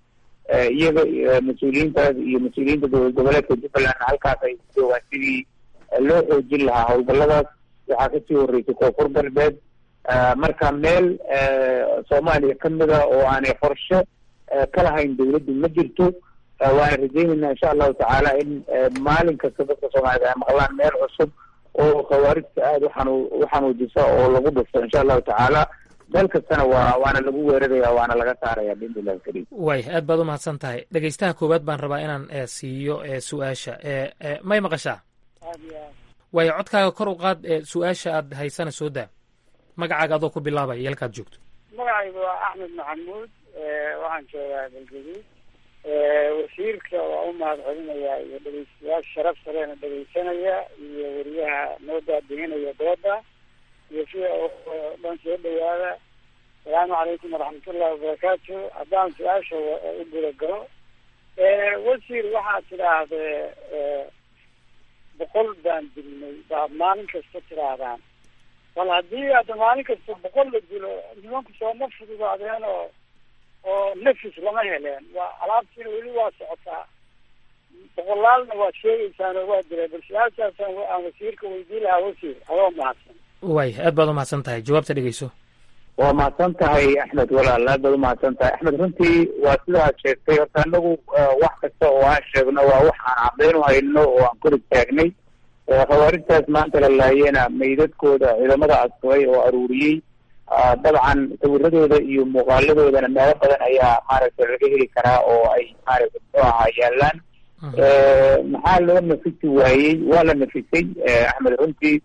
[SPEAKER 15] iyaga mas-uuliyiintaas iyo mas-uuliyiinta dowlad goboleedka jubbaland halkaas ay joogaan sidii loo xoojin lahaa howlgalladaas waxaa kasii horreysay koonfur galbeed marka meel soomaaliya kamida oo aanay qorshe ka lahayn dowladdu ma jirto waana rajeynaynaa insha allahu tacaala in maalin kasta dadka soomaaliyed ay maqlaan meel cusub oo khawaarijta aada uxanu uxanuujisa oo lagu dhufto insha allahu tacaala meel kastana waa waana lagu weeraraya waana laga saaraya biidni illahi alkariim
[SPEAKER 14] waay aad baad umahadsan tahay dhegeystaha koowaad baan rabaa inaan siiyo su-aasha may maqashaa waayo codkaaga kor u qaad su-aasha aad haysana soo daa magacaaga adoo ku bilaabaya yalkaad joogto
[SPEAKER 16] magacaygu waa axmed maxamuud waxaan joogaa galgaduud wasiirka waa u mahad celinayaa iyo dhegeystayaasha sharaf saleena dhegeysanaya iyo weriyaha noo daadihinaya dooda iyo sida dhan soo dhawaada asalaamu calaykum waraxmatullahi wabarakaatu haddaan su-aasha u guda galo wasiir waxaad tidhaahdee boqol baan dilnay baad maalin kasta tidhaahdaan bal haddii hadda maalin kasta boqol la dilo nimanku sooma fududaadeen oo oo nafis lama heleen waa alaabtiina weli waa socotaa boqolaalna waad sheegeysaan oo waa dilay bal su-aashaasaan aan wasiirka weydiin lahaa wasiir adoo mahadsan
[SPEAKER 14] waay aad baad umahadsan tahay jawaabta dhegeyso
[SPEAKER 15] waa mahadsan tahay axmed walaal aad baad umahadsan tahay axmed runtii waa sidaad sheegtay horta anagu wax kasta oo aan sheegno waa wax aan caddayn u hayno oo aan kor istaagnay khawaarijtaas maanta la laayena meydadkooda ciidamada asturay oo aruuriyey dabcan sawiradooda iyo muuqaaladoodana meelo badan ayaa maaragtay laga heli karaa oo ay maaragtay muxuu ahaa yaalaan maxaa loo nafisi waayey waa la nafisay axmed runtii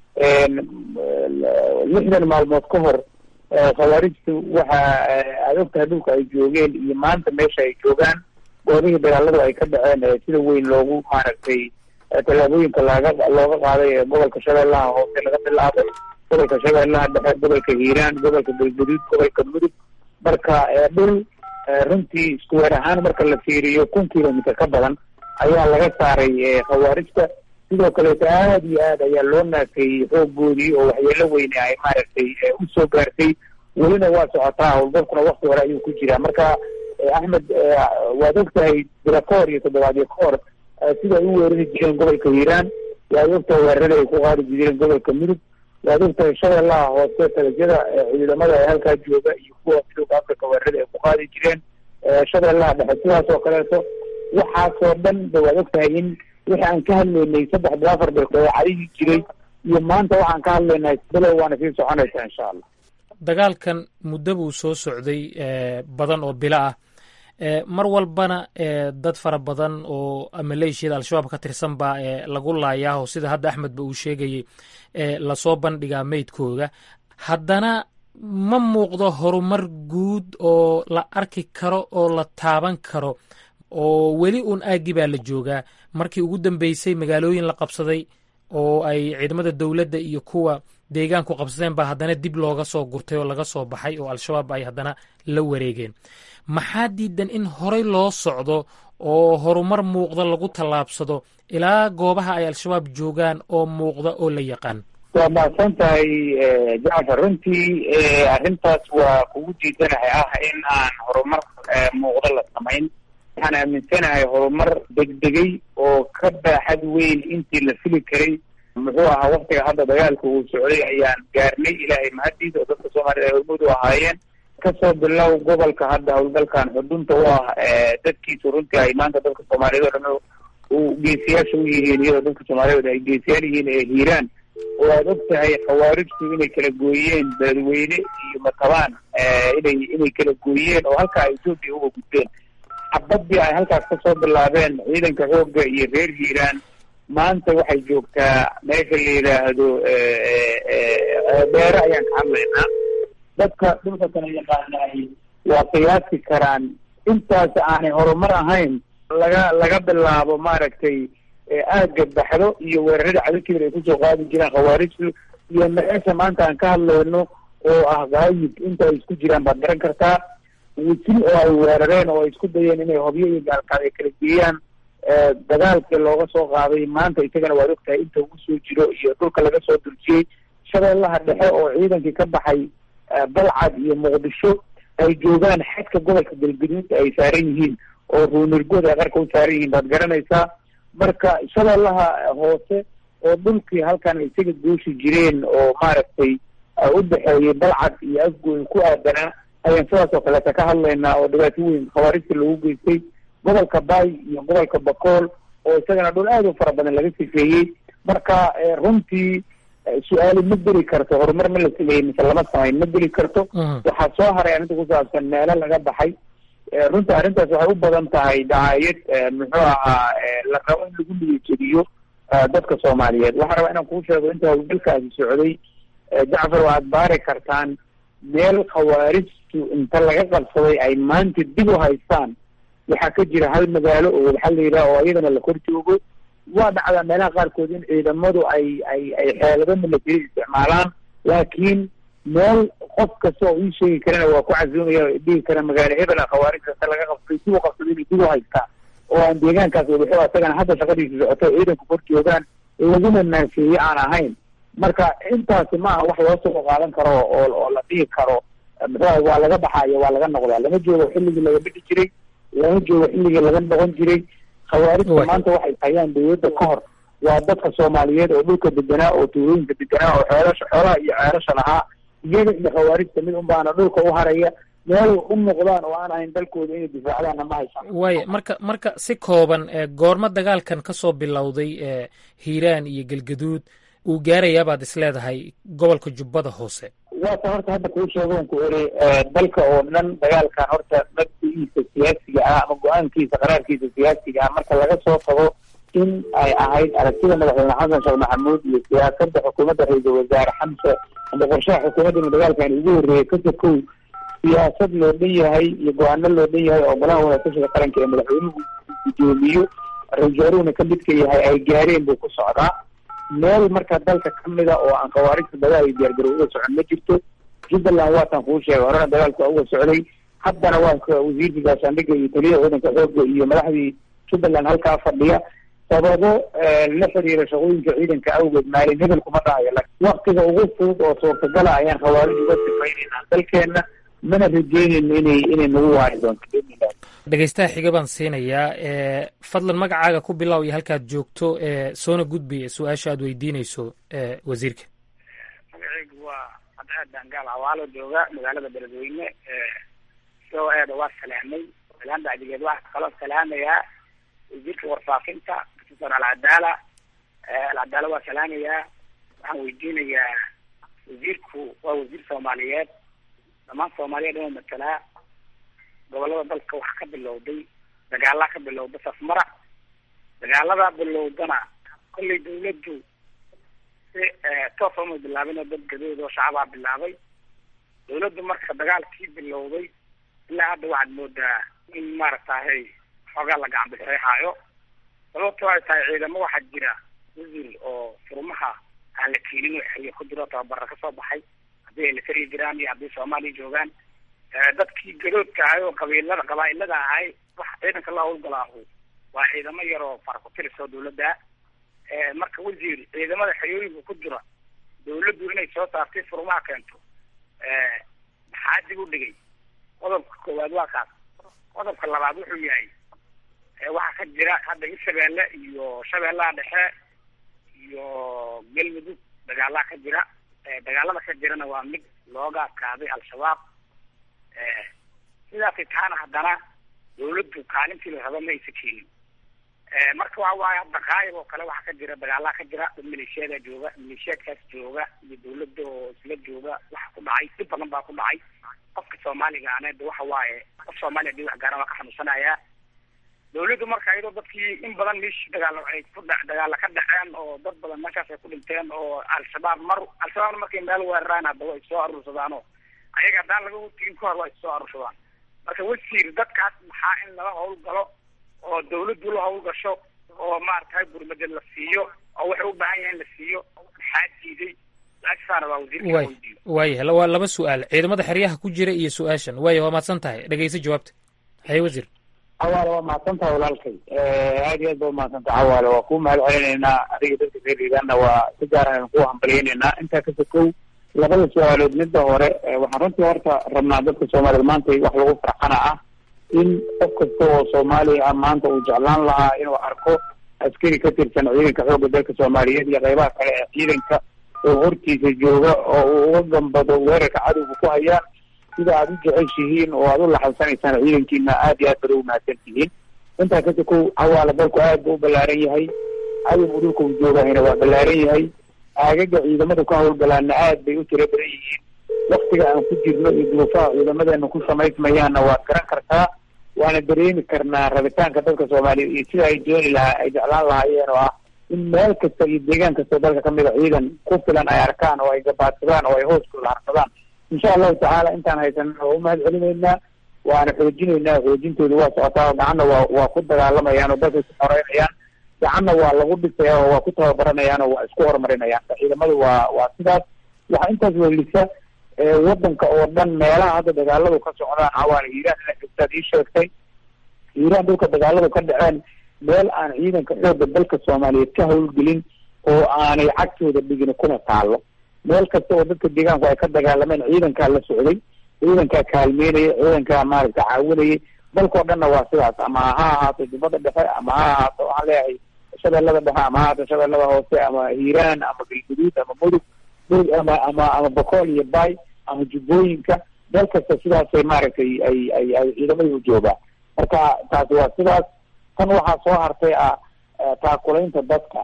[SPEAKER 15] lixdan maalmood ka hor khawaarijtu waxa aad ogtahay dhulka ay joogeen iyo maanta meesha ay joogaan goobihii dagaaladu ay ka dhaceen sida weyn loogu maaragtay tallaabooyinka laaga looga qaaday ee gobolka shabeellaha hoose laga bilaabay gobolka shabeellaha dhexe gobolka hiiraan gobolka galgaduud gobolka mudug marka dhul runtii iskuweer ahaan marka la fiiriyo kun kilomitr ka badan ayaa laga saaray khawaarijta sidoo kaleeto aad iyo aad ayaa loo naafeeyey xooggoodii oo waxyeelo weyne ay maaragtay usoo gaartay welina waa socotaa howlgalkuna wakti hore ayuu ku jiraa marka axmed waad ogtahay bila ka hor iyo toddobaadyo ka hor sida ay u weerari jireen gobolka hiiraan waad ogtahay weerarada ay ku qaadi jireen gobolka mudug waad ogtahay shabeellaha hoose talajyada ciidamada ee halkaa jooga iyo kuwa midooda africa weerarada ay ku qaadi jireen shabeellaha dhexe sidaas oo kaleeto waxaasoo dhan de waad ogtahay in wixii aan ka hadlaynay saddex bil afar bil dabeecadihii jiray iyo maanta waxaan ka hadlaynay bilow waana sii soconaysaa insha allah
[SPEAKER 14] dagaalkan muddo buu soo socday badan oo bilo ah mar walbana dad fara badan oo maleeshiyada al-shabaab ka tirsan baa lagu laayaaho sida hadda axmed ba uu sheegayey lasoo bandhigaa meydkooda haddana ma muuqdo horumar guud oo la arki karo oo la taaban karo oo weli uun aaggi baa la joogaa markii ugu dambeysay magaalooyin la qabsaday oo ay ciidamada dowladda iyo kuwa deegaanku qabsadeen baa haddana dib looga soo gurtay oo laga soo baxay oo al-shabaab ay haddana la wareegeen maxaa diidan in horey loo socdo oo horumar muuqda lagu tallaabsado ilaa goobaha ay al-shabaab joogaan oo muuqda oo la yaqaan
[SPEAKER 15] waa mahadsan tahay jacfar runtii arrintaas waa kugu diidanahay ah in aan horumar muuqda la samayn waxaan aaminsanahay horumar degdegay oo ka baaxad weyn intii la fili karay muxuu ahaa waktiga hadda dagaalka uu socday ayaan gaarnay ilaahay mahadiisa oo dadka soomaaliyed ay hormuud u ahaayeen kasoo bilow gobolka hadda howlgalkan xudunta u ah dadkiisu runtii ay maanta dadka soomaaliyeed oo dhan u geesiyaasha u yihiin iyadoo dadka soomaaliyeed ay geesiyaal yihiin ee hiiraan oo aad og tahay khawaarijtu inay kala gooyeen beledweyne iyo matabaan inay inay kala gooyeen oo halkaa etoobiya uga gudbeen xabadii ay halkaas kasoo bilaabeen ciidanka xoogga iyo reer hiiraan maanta waxay joogtaa meesha la yidhaahdo beere ayaan ka hadlaynaa dadka dhulka kala yaqaanaay waa qiyaasi karaan intaas aanay horumar ahayn laga laga bilaabo maaragtay aagga baxdo iyo weerarada cadalkeeda ay kusoo qaadi jiraan khawaarijtu iyo meesha maanta aan ka hadlayno oo ah gaayib inta ay isku jiraan baad garan kartaa wisil oo ay weerareen oo ay isku dayeen inay hobyo iyo gaalkaad ay kala geeyaan dagaalkii looga soo qaaday maanta isagana waad ogtahay inta ugu soo jiro iyo dhulka laga soo durjiyey shabeellaha dhexe oo ciidankii ka baxay balcad iyo muqdisho ay joogaan xadka gobolka galgaduud ay saaran yihiin oo ruunirgood ay qarka u saaran yihiin baad garanaysaa marka shabeellaha hoose oo dhulkii halkan ay isaga gooshi jireen oo maaragtay u dhexeeyay balcad iyo afgooy ku aadanaa ayaan sidaas oo kaleeta ka hadlaynaa oo dhibaato weyn khawaarijta lagu geystay gobolka bay iyo gobolka bakool oo isagana dhul aad u fara badan laga sifeeyey marka runtii su-aali ma geli karto horumar ma la sameeyey mise lama samayn ma geli karto waxaa soo haray arrinta ku saabsan meelo laga baxay runtii arrintaas waxay u badan tahay dacaayad muxuu ahaa la rabo in lagu niyajediyo dadka soomaaliyeed waxaa rabaa inaan kuu sheego inta hawlgalkaasi socday jacfar waxaad baari kartaan meel khawaarijtu inta laga qabsaday ay maanta dib u haystaan waxaa ka jira hal magaalo oo waxaa la yidhaha oo iyadana la kor joogo waa dhacdaa meelaha qaarkood in ciidamadu ay ay ay xeelado military isticmaalaan laakiin meel qof kasta oo ii sheegi karana waa ku casuumaya dhihi kara magaalo hebela khawaarijta inta laga qabsaday dib u qabsaday inay dib u haystaa oo aan deegaankaas wadaxo asagana hadda shaqadiisa socoto ciidanku kor joogaan laguna naafeeye aan ahayn marka intaasi maaha wax loo soo qaadan karo oo oo la dhihi karo muxuuaha waa laga baxaayo waa laga noqdaa lama joogo xilligii laga bixi jiray lama joogo xilligii laga noqon jiray khawaarijta maanta waxay hayaan dawladda ka hor waa dadka soomaaliyeed oo dhulka deganaa oo tuulooyinka deganaa oo xeelasha xoolaha iyo ceelasha lahaa iyaga iyo khawaarijta mid un baana dhulka u haraya meel u noqdaan oo aan ahayn dalkooda inay difaacdaanna ma haysaan
[SPEAKER 14] waaya marka marka si kooban goormo dagaalkan ka soo bilowday hiiraan iyo galgaduud uu gaarayaabaad is leedahay gobolka jubbada hoose
[SPEAKER 15] waata horta hadda kuu sheegoon ku eri dalka oo dhan dagaalkan horta mabdigiisa siyaasiga ah ama go-aankiisa qaraarkiisa siyaasiga ah marka laga soo tago in ay ahayd aragtida madaxweyne xasan sheekh maxamuud iyo siyaasadda xukuumadda ra-iisul wasaare xamse ama qorshaha xukuumaddana dagaalkan ugu horreeyay ka sokow siyaasad loo dhan yahay iyo go-aano loo dhan yahay oo golaha wadatashiga qaranka ee madaxweynuhu guddoomiyo ra-isul wasaaruhuna ka midka yahay ay gaareen buu ku socdaa meel marka dalka kamida oo aan khawaarijta dagaal iyo diyaargarow uga socon ma jirto jubbaland waatan kuu sheegay horena dagaalku waa uga socday haddana waa wasiirkii gaashaandhigga iyo taliyaha ciidanka xoogga iyo madaxdii jubbaland halkaa fadhiya sababo la xiriira shaqooyinka ciidanka awgeed maalin hebel kuma dhahayo waktiga ugu fudud oo suurtagala ayaan khawaarij uga sifaynayna dalkeena mana rajeynayno inay inay nagu waari doonto
[SPEAKER 14] dhegeystaha xiga baan siinayaa fadlan magacaaga ku bilow iyo halkaad joogto soona gudbi su-aasha aad weydiinayso wasiirka
[SPEAKER 17] magacaygu waa cadceed dangaal hawaalo jooga magaalada beledweyne soo eeda waa salaamay salaan bacdigeed waxaa kaloo salaamayaa wasiirka warfaafinta professor alcadaala alcadaala waa salaamayaa waxaan weydiinayaa wasiirku waa wasiir soomaaliyeed dhammaan soomaaliyeed inuu matalaa gobolada dalka waxaa ka bilowday dagaalaa ka bilowda safmara dagaaladaa bilowdana kollay dawladdu si toosa uma bilaabin oo dad gadood oo shacabaa bilaabay dawladdu marka dagaalkii bilowday ilaa hadda waxaad moodaa in maaragtahay xoogaa la gacan bixeexaayo sababto ay tahay ciidamo waxaa jira wasiir oo furmaha aan la keenin oo xeriyo ku jiro tababara kasoo baxay haddii ay la tari jiraan iyo haddii soomaaliya joogaan dadkii gadoodka ahay oo qabiilada qabaa-ilada ahay waxa ciidanka la howlgalaahu waa ciidamo yar oo faraku-tiris oo dawladda marka wasiir ciidamada xeriyooyinka ku jira dawladdu inay soo saartay furmaha keento maxaa dib u dhigay qodobka koowaad waa kaas qodobka labaad wuxuu yahay waxaa ka jira hadda hirshabeelle iyo shabeellaha dhexe iyo galmudug dagaalaa ka jira dagaalada ka jirana waa mid looga adkaaday al-shabaab sidaasay taana haddana dawladdu kaalintii la raba ma aysa keenin marka waxa waaye hadda kaayib oo kale waxaa ka jira dagaalaa ka jira dad maleeshiyada jooga maleeshiyaadkaas jooga iyo dawladda oo isla jooga waxa ku dhacay dhib badan baa ku dhacay qofka soomaaliga ana de waxa waaye qof soomaaliya hadii wax gaara waa ka xanuunsanayaa dawladdu marka iyadoo dadkii in badan meeshii dagaalo ay ku dha dagaala ka dhaceen oo dad badan meeshaas ay ku dhinteen oo al-shabaab mar al-shabaabna markay meel weeraraan hadda way soo aruursadaanoo ayaga haddaan laga tegin ka hor waa issoo aruursadaan marka wasiir dadkaas maxaa in laga howlgalo oo dawladdu la howlgasho oo maaragtay gurmada la siiyo oo waxay u baahan yahay in la siiyo maxaa diiday su-aashasaana waa wasiirka
[SPEAKER 14] way waaya waa laba su-aal ciidamada xeryaha ku jira iyo su-aashan waaya waa mahadsan tahay dhegeysa jawaabta haye wasiir
[SPEAKER 15] cawaale waa mahadsan tahay walaalkay aad iyo aad ba umahadsan tahay cawaale waa kuu mahad celinaynaa adiga dadka reer hiigaana waa si gaar ayaan kuu hambaliyaynaynaa intaa ka sokow labada su-aalood midda hore waxaan runtii horta rabnaa dadka soomaaliyed maanta wax lagu farxana ah in qof kasta oo soomaaliya ah maanta uu jeclaan lahaa inuu arko askari ka tirsan ciidanka xoogga dalka soomaaliyeed iyo qeybaha kale ee ciidanka oo hortiisa jooga oo uu uga gambado weerarka cadowga ku hayaan sida aada u jeceshihiin oo aada u laxansanaysaan ciidankiina aada iyo aad bada u mahadsan tihiin intaa kasi kow hawaala dalku aad buu u ballaaran yahay cadowga dhulka uu joogahayna waa ballaaran yahay aagaga ciidamada ku hawlgalaana aad bay u tiro badan yihiin waktiga aan ku jirno iyo duruufaha ciidamadeena ku samaysmayaanna waad garan kartaa waana dareemi karnaa rabitaanka dadka soomaaliyeed iyo sida ay dooni lahaa ay jeclaan lahaayeen oo ah in meel kasta iyo deegaan kastao dalka kamid a ciidan ku filan ay arkaan oo ay gabaadsadaan oo ay hooskooda harsadaan insha allahu tacaala intaan haysanana waa u mahad celinaynaa waana xoojinaynaa xoojintooda waa socotaa oo gacanna waa waa ku dagaalamayaan oo dalkay ku xoreynayaan gacanna waa lagu dhisaya oo waa ku tababaranayaan oo waa isku horumarinayaan ciidamadu waa waa sidaas waxaa intaas welisa wadanka oo dhan meelaha hadda dagaaladu ka socdaan cawaana hiiraan ina joogtaad ii sheegtay hiiraan dhulka dagaaladu ka dhaceen meel aan ciidanka xoogga dalka soomaaliyeed ka hawlgelin oo aanay cagtooda dhigin kuna taalo meel kasta oo dadka deegaanku ay ka dagaalameen ciidankaa la socday ciidankaa kaalmeynaya ciidankaa maaragta caawinayay dalkao dhanna waa sidaas ama ha ahaato jubbada dhexe ama ha ahaato waxaan leeyahay shabeellada dhexe ama ha ahaato shabeellada hoose ama hiiraan ama galguduud ama mudug mudug ama ama ama bokool iyo bay ama jubbooyinka meel kasta sidaasay maaragtay ay ay ay ciidamada u joogaan marka taasi waa sidaas tan waxaa soo hartay ah taakulaynta dadka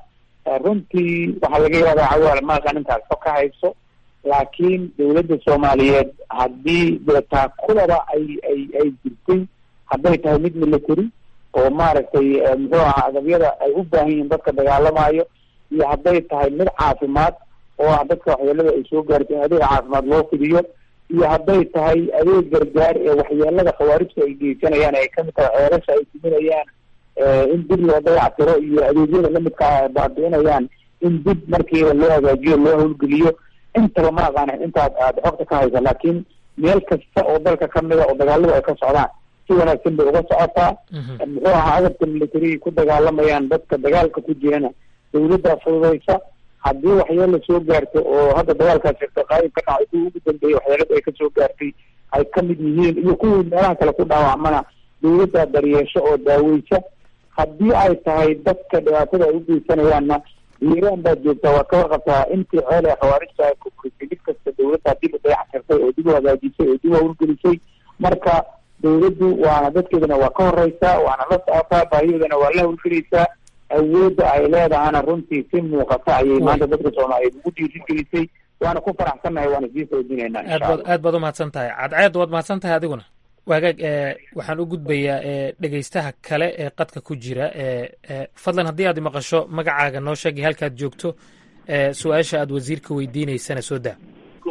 [SPEAKER 15] runtii waxaa laga yaabaa cawaal maaqan intaas ka hayso laakiin dawladda soomaaliyeed haddii dee taakulada ay ay ay jirtay hadday tahay mid military oo maaragtay muxuu ahaa agabyada ay u baahan yihiin dadka dagaalamayo iyo hadday tahay mid caafimaad oo ah dadka waxyeelada ay soo gaarto in adeeg caafimaad loo fidiyo iyo hadday tahay adeeg gargaar ee waxyeelada khawaarijta ay geysanayaan ay kamid tahay ceerasha ay siminayaan in dib loo dayactiro iyo adeegyada lamidkaa ay baabi'inayaan in dib markiiba loo hagaajiyo loo hawlgeliyo intaba ma aqaana intaad aada xogta ka haysa laakiin meel kasta oo dalka kamida oo dagaaladu ay ka socdaan si wanaagsan bay uga socotaa muxuu ahaa agabka militariga ku dagaalamayaan dadka dagaalka ku jirana dawladda fududaysa haddii waxyeela soo gaarto oo hadda dagaalkaas jirta qaayib ka dhacay kuwii ugu dambeeyey waxyeelada ay kasoo gaartay ay kamid yihiin iyo kuwii meelaha kale ku dhaawacmana dawladda daryeesho oo daaweysa haddii ay tahay dadka dhibaatada ay u geysanayaanna hiiraan baad joogtaa waad ka warqabtaa intii ceel ee khawaarijta ay kuburisay mid kasta dawladdaa dib u dayactirtay oo dib u hagaajisay oo dib u hawlgelisay marka dawladdu waana dadkeedana waa ka horeysaa waana la socotaa baahiyoodana waa la hawlgelaysaa awoodda ay leedahana runtii si muuqata ayay maanta dadka soomaaliyeed ugu dhiirigelisay waana ku faraxsannahay waana sii soojinaynaa
[SPEAKER 14] aad baad aad baad umahadsan tahay cadceed waad mahadsan tahay adiguna waagaag waxaan u gudbayaa dhegeystaha kale ee qadka ku jira fadlan haddii aad maqasho magacaaga noo sheegay halkaad joogto su-aasha aad wasiirka weydiineysana soo daa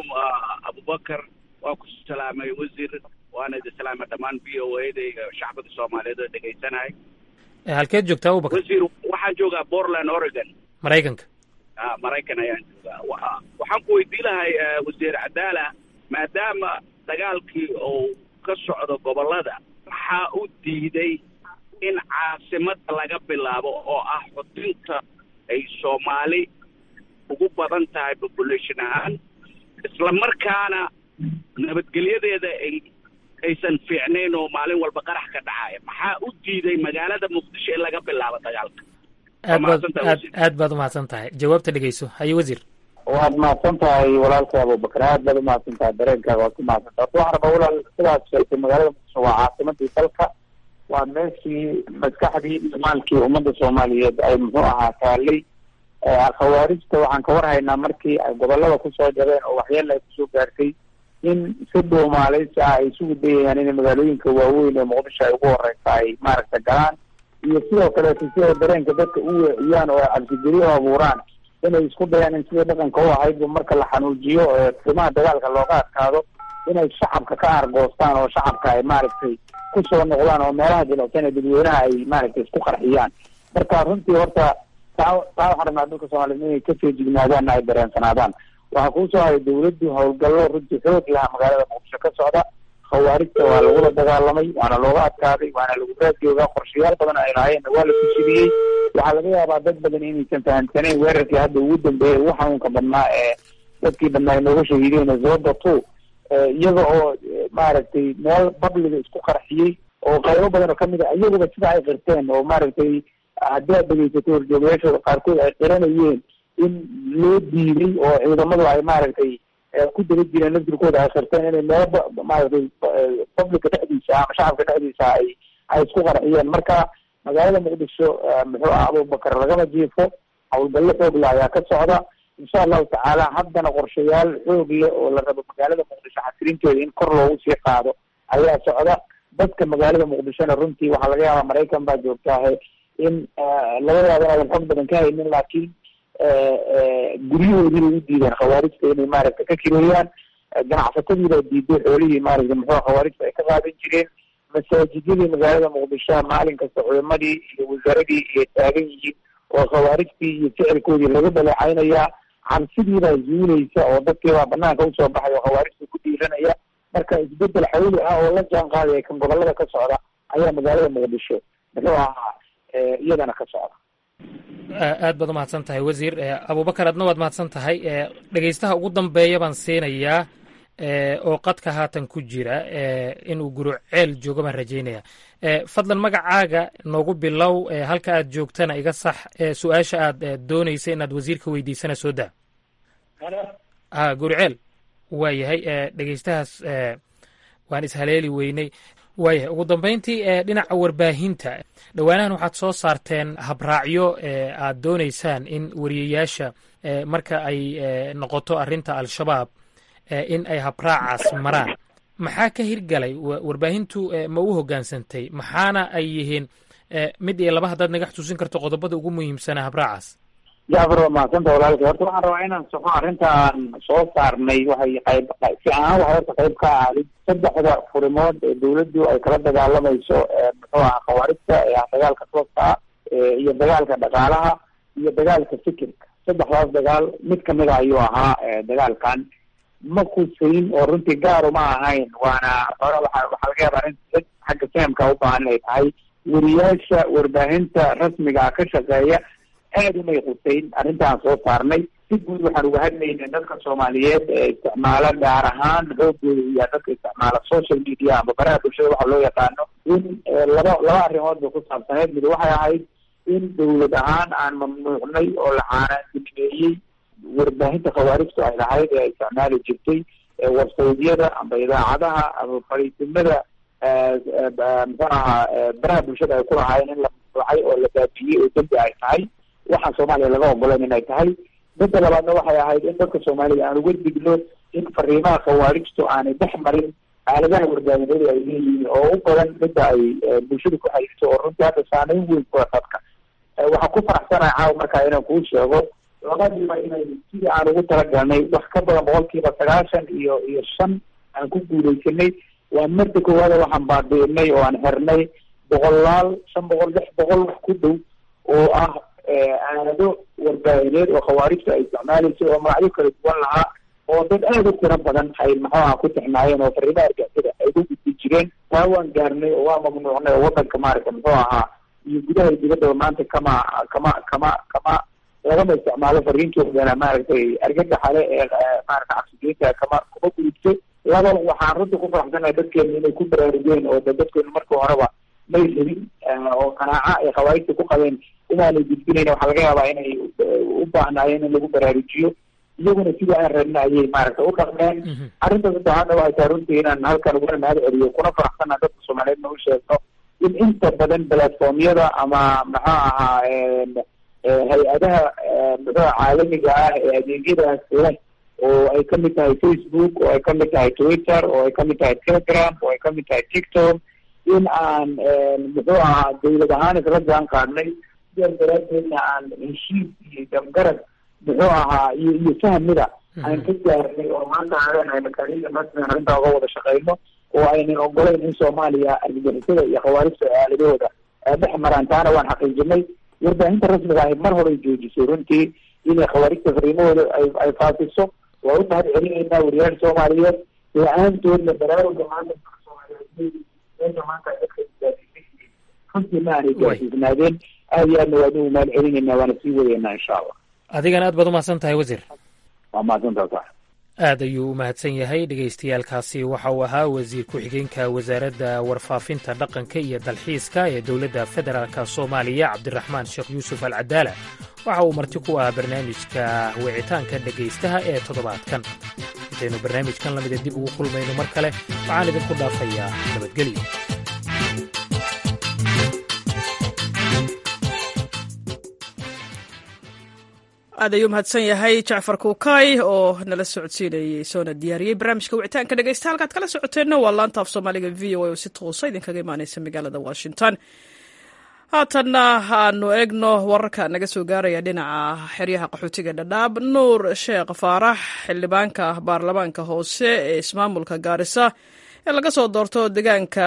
[SPEAKER 18] abubakar waa ku salaamay wasiir waana idi salaamay dhammaan v o a da iyo shacbiga soomaaliyeed oo dhegeysanahay
[SPEAKER 14] halkeed joogtaa abubakar
[SPEAKER 18] wasiir waxaan joogaa portland oregon
[SPEAKER 14] maraykanka
[SPEAKER 18] a maraykan ayaan joogaa waxaan ku weydii lahay wasiir cadaala maadaama dagaalkii uu ka socdo gobollada maxaa u diiday in caasimada laga bilaabo oo ah xudinta ay soomaali ugu badan tahay population ahaan isla markaana nabadgelyadeeda ay aysan fiicnayn oo maalin walba qarax ka dhacaya maxaa u diiday magaalada muqdisho in laga bilaabo dagaalka
[SPEAKER 14] aad baad aad aad baad umahadsan tahay jawaabta dhegeyso haye wasiir
[SPEAKER 15] waad mahadsan tahay walaalkay abubakar aad baad umahadsan tahay dareenkaaga waad ku mahadsan tahay waxaan rabaa walaal sidaad sheegtay magaalada muqdisho waa caasimadii dalka waa meeshii maskaxdii iyo maalkii ummadda soomaaliyeed ay muxuu ahaa taalay khawaarijta waxaan ka warhaynaa markii ay gobolada kusoo jabeen oo waxyeela ay kusoo gaartay in si dhuumaaleysi ah ay isugu dayayaan inay magaalooyinka waaweyn ee muqdisho ay ugu horeysa ay maaragta galaan iyo sidoo kaleeto si ay dareenka dadka u weeciyaan oo ay cabsigeliyo abuuraan inay isku dayaan in sidii dhaqanka u ahaydba marka la xanuujiyo qiimaha dagaalka looga adkaado inay shacabka ka argoostaan oo shacabka ay maaragtay kusoo noqdaan oo meelaha jilicsan ee dadweynaha ay maaragtay isku qarxiyaan marka runtii horta taa taa waxaan rabnaa dadka soomaaliyeed inay kasoo jignaadaanna ay dareensanaadaan waxaa kuusoo haray dawladdu howlgallo runtii xoog laha magaalada muqdisho ka socda khawaarijta waa lagula dagaalamay waana looga adkaaday waana lagu raadjoogaa qorshayaal badan ay lahaayeenna waa la kushiriyey waxaa laga yaabaa dad badan inaysan fahamsanayn weerarkii hadda ugu dambeeyay ugu xanuunka badnaa ee dadkii badnaa ay nooga shahiideen zoda two iyaga oo maaragtay meel babliga isku qarxiyey oo qaybo badan oo kamid a iyaguba sida ay qirteen oo maaragtay haddii aad dhegeysato horjoogayaashooda qaarkood ay qiranayeen in loo diiday oo ciidamadu ay maaragtay ku daba jireen laftirkooda ay qirteen inay meelo maaragtay publica dhexdiisa ama shacabka dhexdiisa ay ay isku qarxiyeen marka magaalada muqdisho muxuu ah abubakar lagama jiifo howlgallo xoog le ayaa ka socda insha allahu tacaala haddana qorshayaal xoog leh oo la rabo magaalada muqdisho xasilinteeda in kor loogu sii qaado ayaa socda dadka magaalada muqdishona runtii waxaa laga yaabaa maraykan baa joogtaahe in laga yaabo inaadan xog badan ka haynin laakiin guryahoodii bay u diideen khawaarijta inay maaragta ka kireeyaan ganacsatadiibaa diiday xoolihii maaragta muxuu khawaarijta ay ka qaadan jireen masaajidyadii magaalada muqdisho maalin kasta culimadii iyo wasaaradii iyo taagan yihiin oo khawaarijtii iyo ficilkoodii laga dhaleecaynayaa cabsidiibaa zuulaysa oo dadkiibaa banaanka usoo baxay oo khawaarijta ku dhiiranaya marka isbedel xawli ah oo la jaan qaadaya kan gobolada ka socda ayaa magaalada muqdisho muxuu ahaa iyadana ka socda
[SPEAKER 14] aad baad umahadsan tahay wasiir abubakar adna waad mahadsan tahay dhegeystaha ugu dambeeya baan siinayaa oo qadka haatan ku jira inuu guro ceel joogo baan rajaynaya fadlan magacaaga noogu bilow halka aad joogtana iga sax su-aasha aad doonaysa inaad wasiirka weydiisana soo daa a gurceel waa yahay dhegeystahaas waan ishaleeli weynay waayahay ugu dambeyntii dhinaca warbaahinta dhowaanahan waxaad soo saarteen habraacyo aad doonaysaan in wariyayaasha marka ay noqoto arrinta al-shabaab in ay habraacaas maraan maxaa ka hirgalay warbaahintu ma u hoggaansantay maxaana ay yihiin mid iyo laba haddaad naga xusuusin karto qodobada ugu muhiimsanaa habraacaas
[SPEAKER 15] jacfar waa mahadsanta walaalkay horta waxaan rabaa inaan soxo arrintaan soo saarnay waxay qayb si ahaan waxay horta qayb ka ahaday saddexda furimood ee dawladdu ay kala dagaalamayso muxuu aha khawaarijta ee ah dagaalka tooska ah iyo dagaalka dhaqaalaha iyo dagaalka fikirka saddexdaas dagaal mid kamida ayuu ahaa dagaalkan ma kusayn oo runtii gaaru ma ahayn waana hore waa waxaa laga yaaba arrin xagga fahamka u baahan inay tahay weriyaasha warbaahinta rasmiga ka shaqeeya aada umay qusayn arrintaan soo saarnay si guud waxaan uga hadlaynay dadka soomaaliyeed ee isticmaala gaar ahaan xoogooda iyo dadka isticmaala social media ama baraha bulshada waxa loo yaqaano in laba laba arrimood bay ku saabsaneed mid waxay ahayd in dawlad ahaan aan mamnuucnay oo la caanaandimeeyey warbaahinta khawaarijtu ay lahayd ee ay isticmaali jirtay warsaydyada ama idaacadaha ama fariisimada muxuu ahaa baraha bulshada ay ku lahaayeen in la mamnuucay oo la baabiyey oo dembi ay tahay waxaan soomaaliya laga ogolan inay tahay midda labaadna waxay ahayd in dadka soomaaliya aan uga digno in fariimaha khawaarijtu aanay dhex marin aaladaha warbaahineed ay leeyihiin oo u badan midda ay bulshada ku xayirto oo runtii hadda saameyn weyn ku dadka waxaan ku faraxsanahay caawa markaa inaan kuu sheego labadiiba inay sidii aan ugu talagalnay wax ka badan boqolkiiba sagaashan iyo iyo shan aan ku guuleysanay waa marda koowaada waxaan baabi'inay oo aan xirnay boqolaal shan boqol lix boqol wax ku dhow oo ah aalado warbaahineed oo khawaarijta ay isticmaalaysay oo magacyo kala duwan lahaa oo dad aada u tiro badan ay maxuaha ku tixnaayeen oo fariimaha argixisada ay ugu gudbi jireen taa waan gaarnay oo waa mamnuucnay oo wadanka maaragta muxuu ahaa iyo gudaha iyo dibaddaba maanta kama kama kama kama lagama isticmaalo fariintoodana maaragtay argagaxale ee maarata cabsigeynta kama kuma gudubto laba waxaan runta ku faraxsanahay dadkeenu inay ku baraarugeen oo da dadkeenu markii horeba may rabin oo qanaaca ay khawaarijta ku qabeen inaanay gudbinayn waxaa laga yaabaa inay u baahnaayeen in lagu baraarujiyo iyaguna sidii aan rabna ayay maaragta u dhaqmeen arrinta saddexaadna waxay tahay runtii inaan halkan uguna mahad celiyo kuna faraxsana dadka soomaaliyeedna u sheegno in inta badan platformyada ama maxuu ahaa hay-adaha muxuua caalamiga ah ee adeegyadaas leh oo ay kamid tahay facebook oo ay kamid tahay twitter oo ay kamid tahay telegram oo ay kamid tahay tiktok in aan muxuu ahaa dawlad ahaan isla jaan qaadnay sidaas daraadeedna aan heshiis iyo dabgarad muxuu ahaa iyo iyo fahmida aan ka gaarnay oo maanta aan leenahay makaaniida rasmigan arrintaa uga wada shaqeyno oo aynan ogolayn in soomaaliya argagixisada iyo khawaarijta aaladahooda dhex maraan taana waan xaqiijinay warbaahinta rasmiga ahi mar horey joojisay runtii inay khawaarijta fariimahooda ay ay faafiso waa u mahad celinaynaa wariyaal soomaaliyeed la-aantoodna baraaruga maanta soomaaliyeed meesha maanta dadka gaasiisay runtii ma aanay gaasiisnaadeen aad iyo aadna waan ugu mahad celinaynaa waana sii wadaynaa insha allah
[SPEAKER 14] adigana aad baad umahadsan tahay wasiir
[SPEAKER 15] waa mahadsantaa sax
[SPEAKER 14] aad ayuu u mahadsan yahay dhegaystayaalkaasi waxa uu ahaa wasiir ku-xigeenka wasaaradda warfaafinta dhaqanka iyo dalxiiska ee dowladda federaalk soomaaliya cabdiraxmaan sheekh yuusuf al cadaala waxa uu marti ku ahaa barnaamijka wicitaanka dhegaystaha ee toddobaadkan intaynu barnaamijkan lamida dib ugu kulmayno mar kale waxaan idinku dhaafayaa nabadgelyo
[SPEAKER 1] aad ayuu mahadsan yahay jacfar kuukay oo nala socodsiinayey soona diyaariyey barnaamijka wicitaanka dhegeysta halkaad kala socoteenna waa laanta af soomaaliga v o a oo si toosa idinkaga imaaneysa magaalada washington haatanna aanu eegno wararka naga soo gaaraya dhinaca xeryaha qaxootiga dhadhaab nuur sheekh faarax xildhibaanka baarlamaanka hoose ee ismaamulka gaarisa ee laga soo doorto deegaanka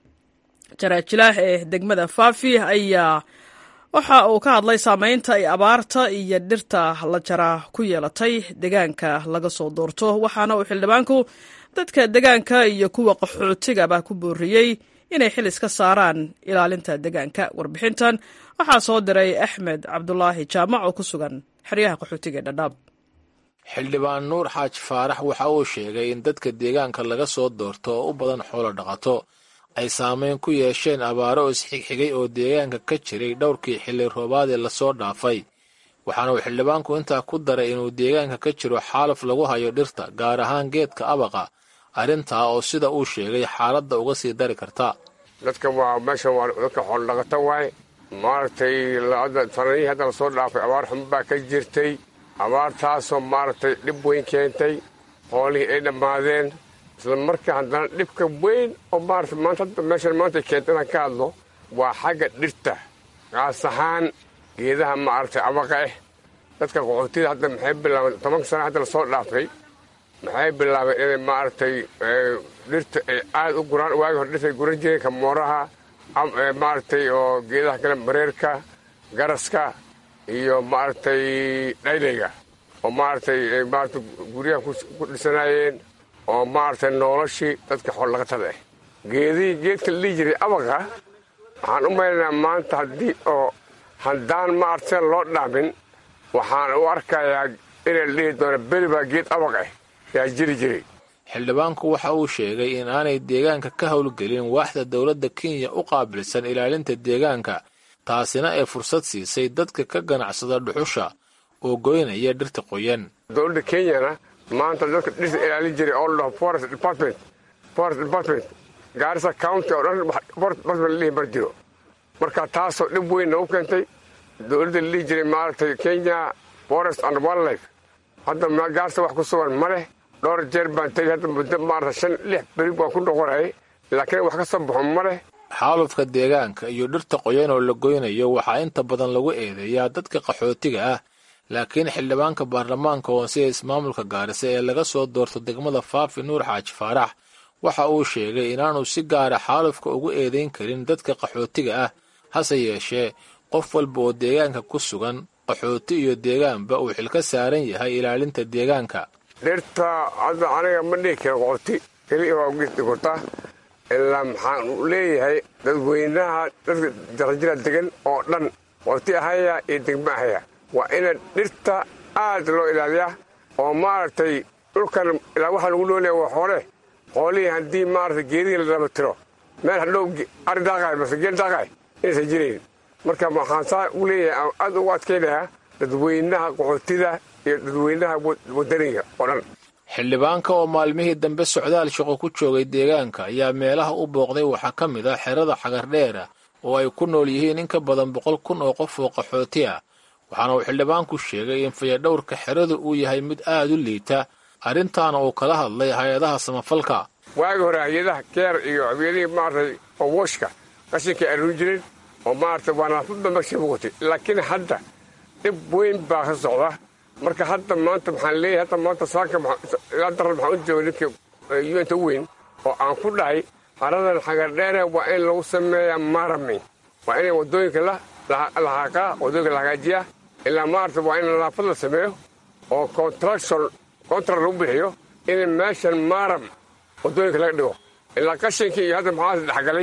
[SPEAKER 1] jaraajilah ee degmada faafi ayaa waxa uu ka hadlay saameynta ay abaarta iyo dhirta la jaraa ku yeelatay deegaanka laga soo doorto waxaana uu xildhibaanku dadka deegaanka iyo kuwa qaxootigaba ku booriyey inay xil iska saaraan ilaalinta deegaanka warbixintan waxaa soo diray axmed cabdulaahi jaamac oo ku sugan xeryaha qaxootiga dhadhaab
[SPEAKER 19] xildhibaan nuur xaaji faarax waxa uu sheegay in dadka deegaanka laga soo doorto oo u badan xoolo dhaqato ay saameyn ku yeesheen abaaro oo isxigxigay oo deegaanka ka jiray dhowrkii xilli roobaadee lasoo dhaafay waxaana uu xildhibaanku intaa ku daray inuu deegaanka ka jiro xaalaf lagu hayo dhirta gaar ahaan geedka abaqa arrintaa oo sida uu sheegay xaaladda uga sii dari karta
[SPEAKER 20] dadka waa meeshan waa dadka xoolodhaqato waay maaragtay sanadihii hadda lasoo dhaafay abaar xun baa ka jirtay abaartaasoo maaragtay dhib weyn keentay xoolihii ay dhammaadeen isla markaa haddana dhibka weyn oo maarata maanta hadda meeshan maanta keenta inaan ka hadlo waa xagga dhirta gaas ahaan geedaha maaragtay abaqa ah dadka qaxootida hadda maxay bilaabeen tobanka sana hadda lasoo dhaafay maxay bilaabeen inay maaragtay dhirta ay aada u guraan waagi hore dhirta ay guran jireen kamooraha maaragtay oo geedaha kale mareerka garaska iyo maaragtay dhaylayga oo maaragtay maaragtay guryaha ku dhisanaayeen oo maaragtay noloshii dadka xoolodhaqatada ah geedihii geedka la dhihi jiray abaqa waxaan u maynaynaa maanta haddii oo haddaan maaragtay loo dhaamin waxaan u arkayaa inay la dhihi doono beri baa geed abaq ah yaa jiri jiray
[SPEAKER 19] xildhibaanku waxa uu sheegay in aanay deegaanka ka howlgelin waaxda dowladda kenya u qaabilsan ilaalinta deegaanka taasina ay fursad siisay dadka ka ganacsada dhuxusha oo goynaya dhirta qoyan
[SPEAKER 20] dowladda kenyana maanta dadka dhirta ilaalin jiray oo ladhaho forest department forest department gaarisa county oo dhan forest department lalihi mar jiro marka taasoo dhib weyn nagu keentay dowladda lalihi jiray maaragtay kenya forest and wildlife hadda gaarsa wax ku sugan ma leh dhowr jeer baan tegay hadda muddo maarata shan lix beri baan ku noqonayay laakiin wax ka soo baxo ma leh
[SPEAKER 19] xaalufka deegaanka iyo dhirta qoyan oo la goynayo waxaa inta badan lagu eedeeyaa dadka qaxootiga ah laakiin xildhibaanka baarlamaanka hoose ee ismaamulka gaarisa ee laga soo doorto degmada faafi nuur xaaji faarax waxa uu sheegay inaanu si gaara xaalufka ugu eedayn karin dadka qaxootiga ah hase yeeshee qof walba oo deegaanka ku sugan qaxooti iyo deegaanba uu xil ka saaran yahay ilaalinta deegaanka
[SPEAKER 20] dhirta hadda aniga ma dhihi karo qooti keliya waa ugeesti korta ilaa maxaan u leeyahay dadweynaha dadka jarajira degan oo dhan qooti ahaya iyo degma ahaya waa ina dhirta aad loo ilaaliyaa oo maaragtay dhulkan ilaa waxaa lagu noolaya waa xoole xoolihii haddii maaragtay geedihii la daba tiro meel hadhow ari daaqaay mase geel daaqaay inaysan jirayn marka waxaan saa u leeyahay aad ugu adkaynayaa dadweynaha qaxootida iyo dadweynaha wadaniga oo dhan
[SPEAKER 19] xildhibaanka oo maalmihii dambe socdaal shaqo ku joogay deegaanka ayaa meelaha u booqday waxaa ka mid ah xerada xagardheera oo ay ku nool yihiin in ka badan boqol kun oo qof oo qaxooti ah waxaana uu xildhibaanku sheegay in fayadhowrka xeradu uu yahay mid aad u liita arrintaana uu kala hadlay hay-adaha samafalka
[SPEAKER 20] waagi hore hay-adaha keer iyo habyadihii maaragtay oo wooshka qashinkay aruun jireen oo maaragtay waa nadaafadba megsha muuqatay laakiin hadda dhib weyn baa ka socda marka hadda maanta maxaan leeyahay hadda maanta saanka ilaa daran maxaan u joogay ninkii yuenta u weyn oo aan ku dhahay haradan xagardheere waa in lagu sameeyaa marami waa inay waddooyinka la haaqaa waddooyinka la hagaajiyaa ilaa maarata waa in nadaafad la sameeyo oo contraction contract lagu bixiyo in meeshan maram waddooyinka laga dhigo ilaa qashinkii iyo hadda maxaa dhexgalay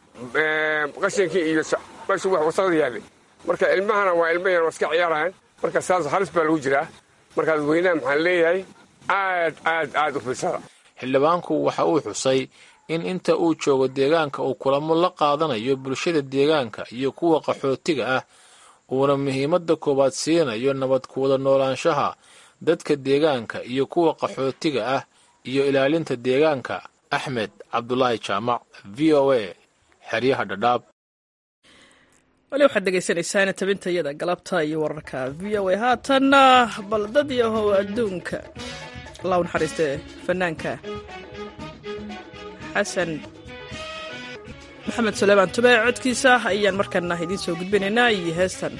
[SPEAKER 20] qashinkii iyo meeshu wax wasaqda yaallay marka ilmahana waa ilma yar waa iska ciyaarayaan marka saas halis baa lagu jiraa marka dadweynaha maxaan leeyahay aad aad aad u fiirsada
[SPEAKER 19] xildhibaanku waxa uu xusay in inta uu joogo deegaanka uu kulamo la qaadanayo bulshada deegaanka iyo kuwa qaxootiga ah uuna muhiimadda koowaad siinayo nabad kuwada noolaanshaha dadka deegaanka iyo kuwa qaxootiga ah iyo ilaalinta deegaanka axmed cabdulaahi jaamac v o a xeryaha dhadhaab
[SPEAKER 1] wali waxaad dhegaysanaysaan tabintayada galabta iyo wararka v o a haatanna bal dad yahow adduunka allah u naxariistee fanaanka xasan maxamed suleymaan tube codkiisa ayaan markaana idiin soo gudbinaynaa iyo heestan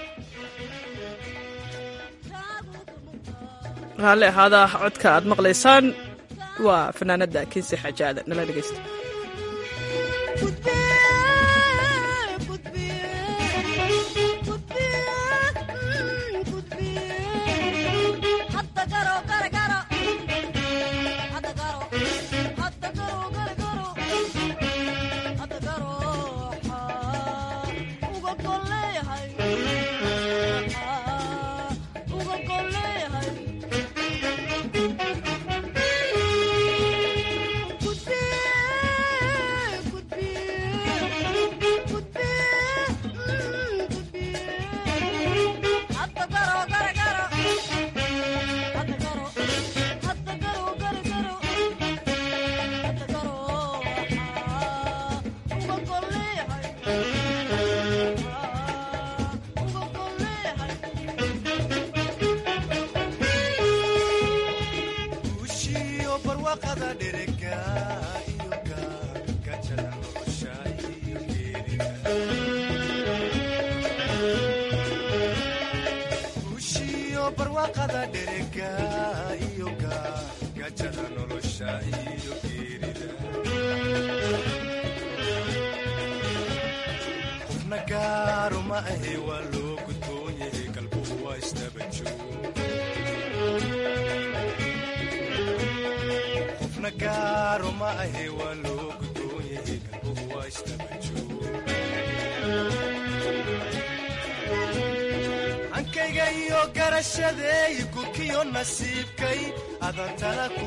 [SPEAKER 1] raalli ahaada codka aad maqlaysaan waa fanaanadda kinsi xajaada nala dhegaysta
[SPEAKER 21] ankayga iyo garashadeey gurkiyo nasiibkay adan tala ku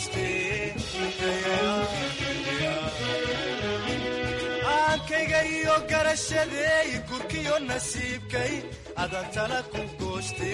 [SPEAKER 21] goosteankayga iyo garashadeey gurkiyo nasiibkay adan tala ku gooste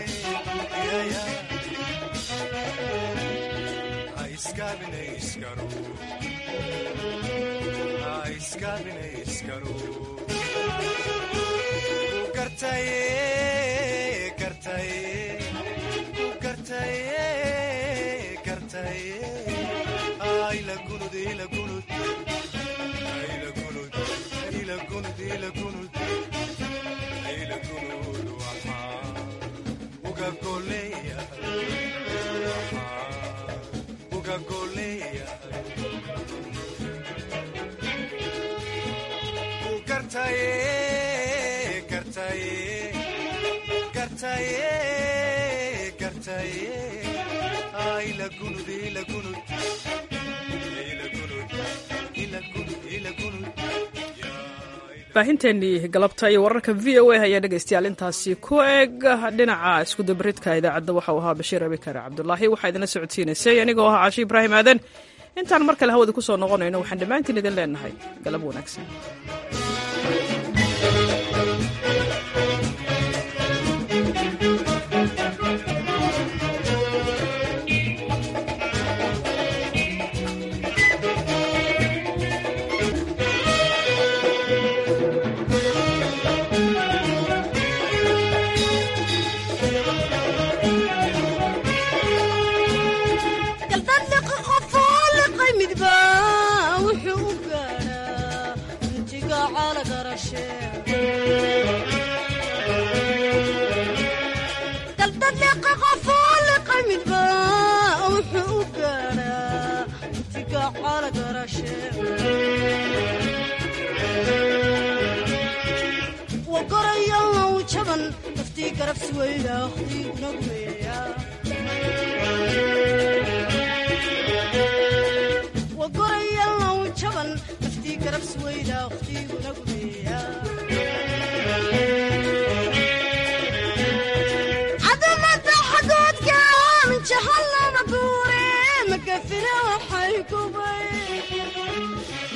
[SPEAKER 1] baahinteennii galabta iyo wararka v o a ayaa dhegaystayaal intaasi ku eg dhinaca iskudabaridka idaacadda waxau ahaa bashiir abikar cabdulaahi waxaa idinla socodsiinaysay anigoo ah caashi ibraahim aadan intaan mar kale hawada ku soo noqonayno waxaan dhammaantiin idin leenahay galab wanaagsan
[SPEAKER 22] wagorayalnaw jaban daftii garabsi weyda waqtiguna gumeeya wagorayalnaw jaban daftii garabsi weyda waqtiguna gumeeya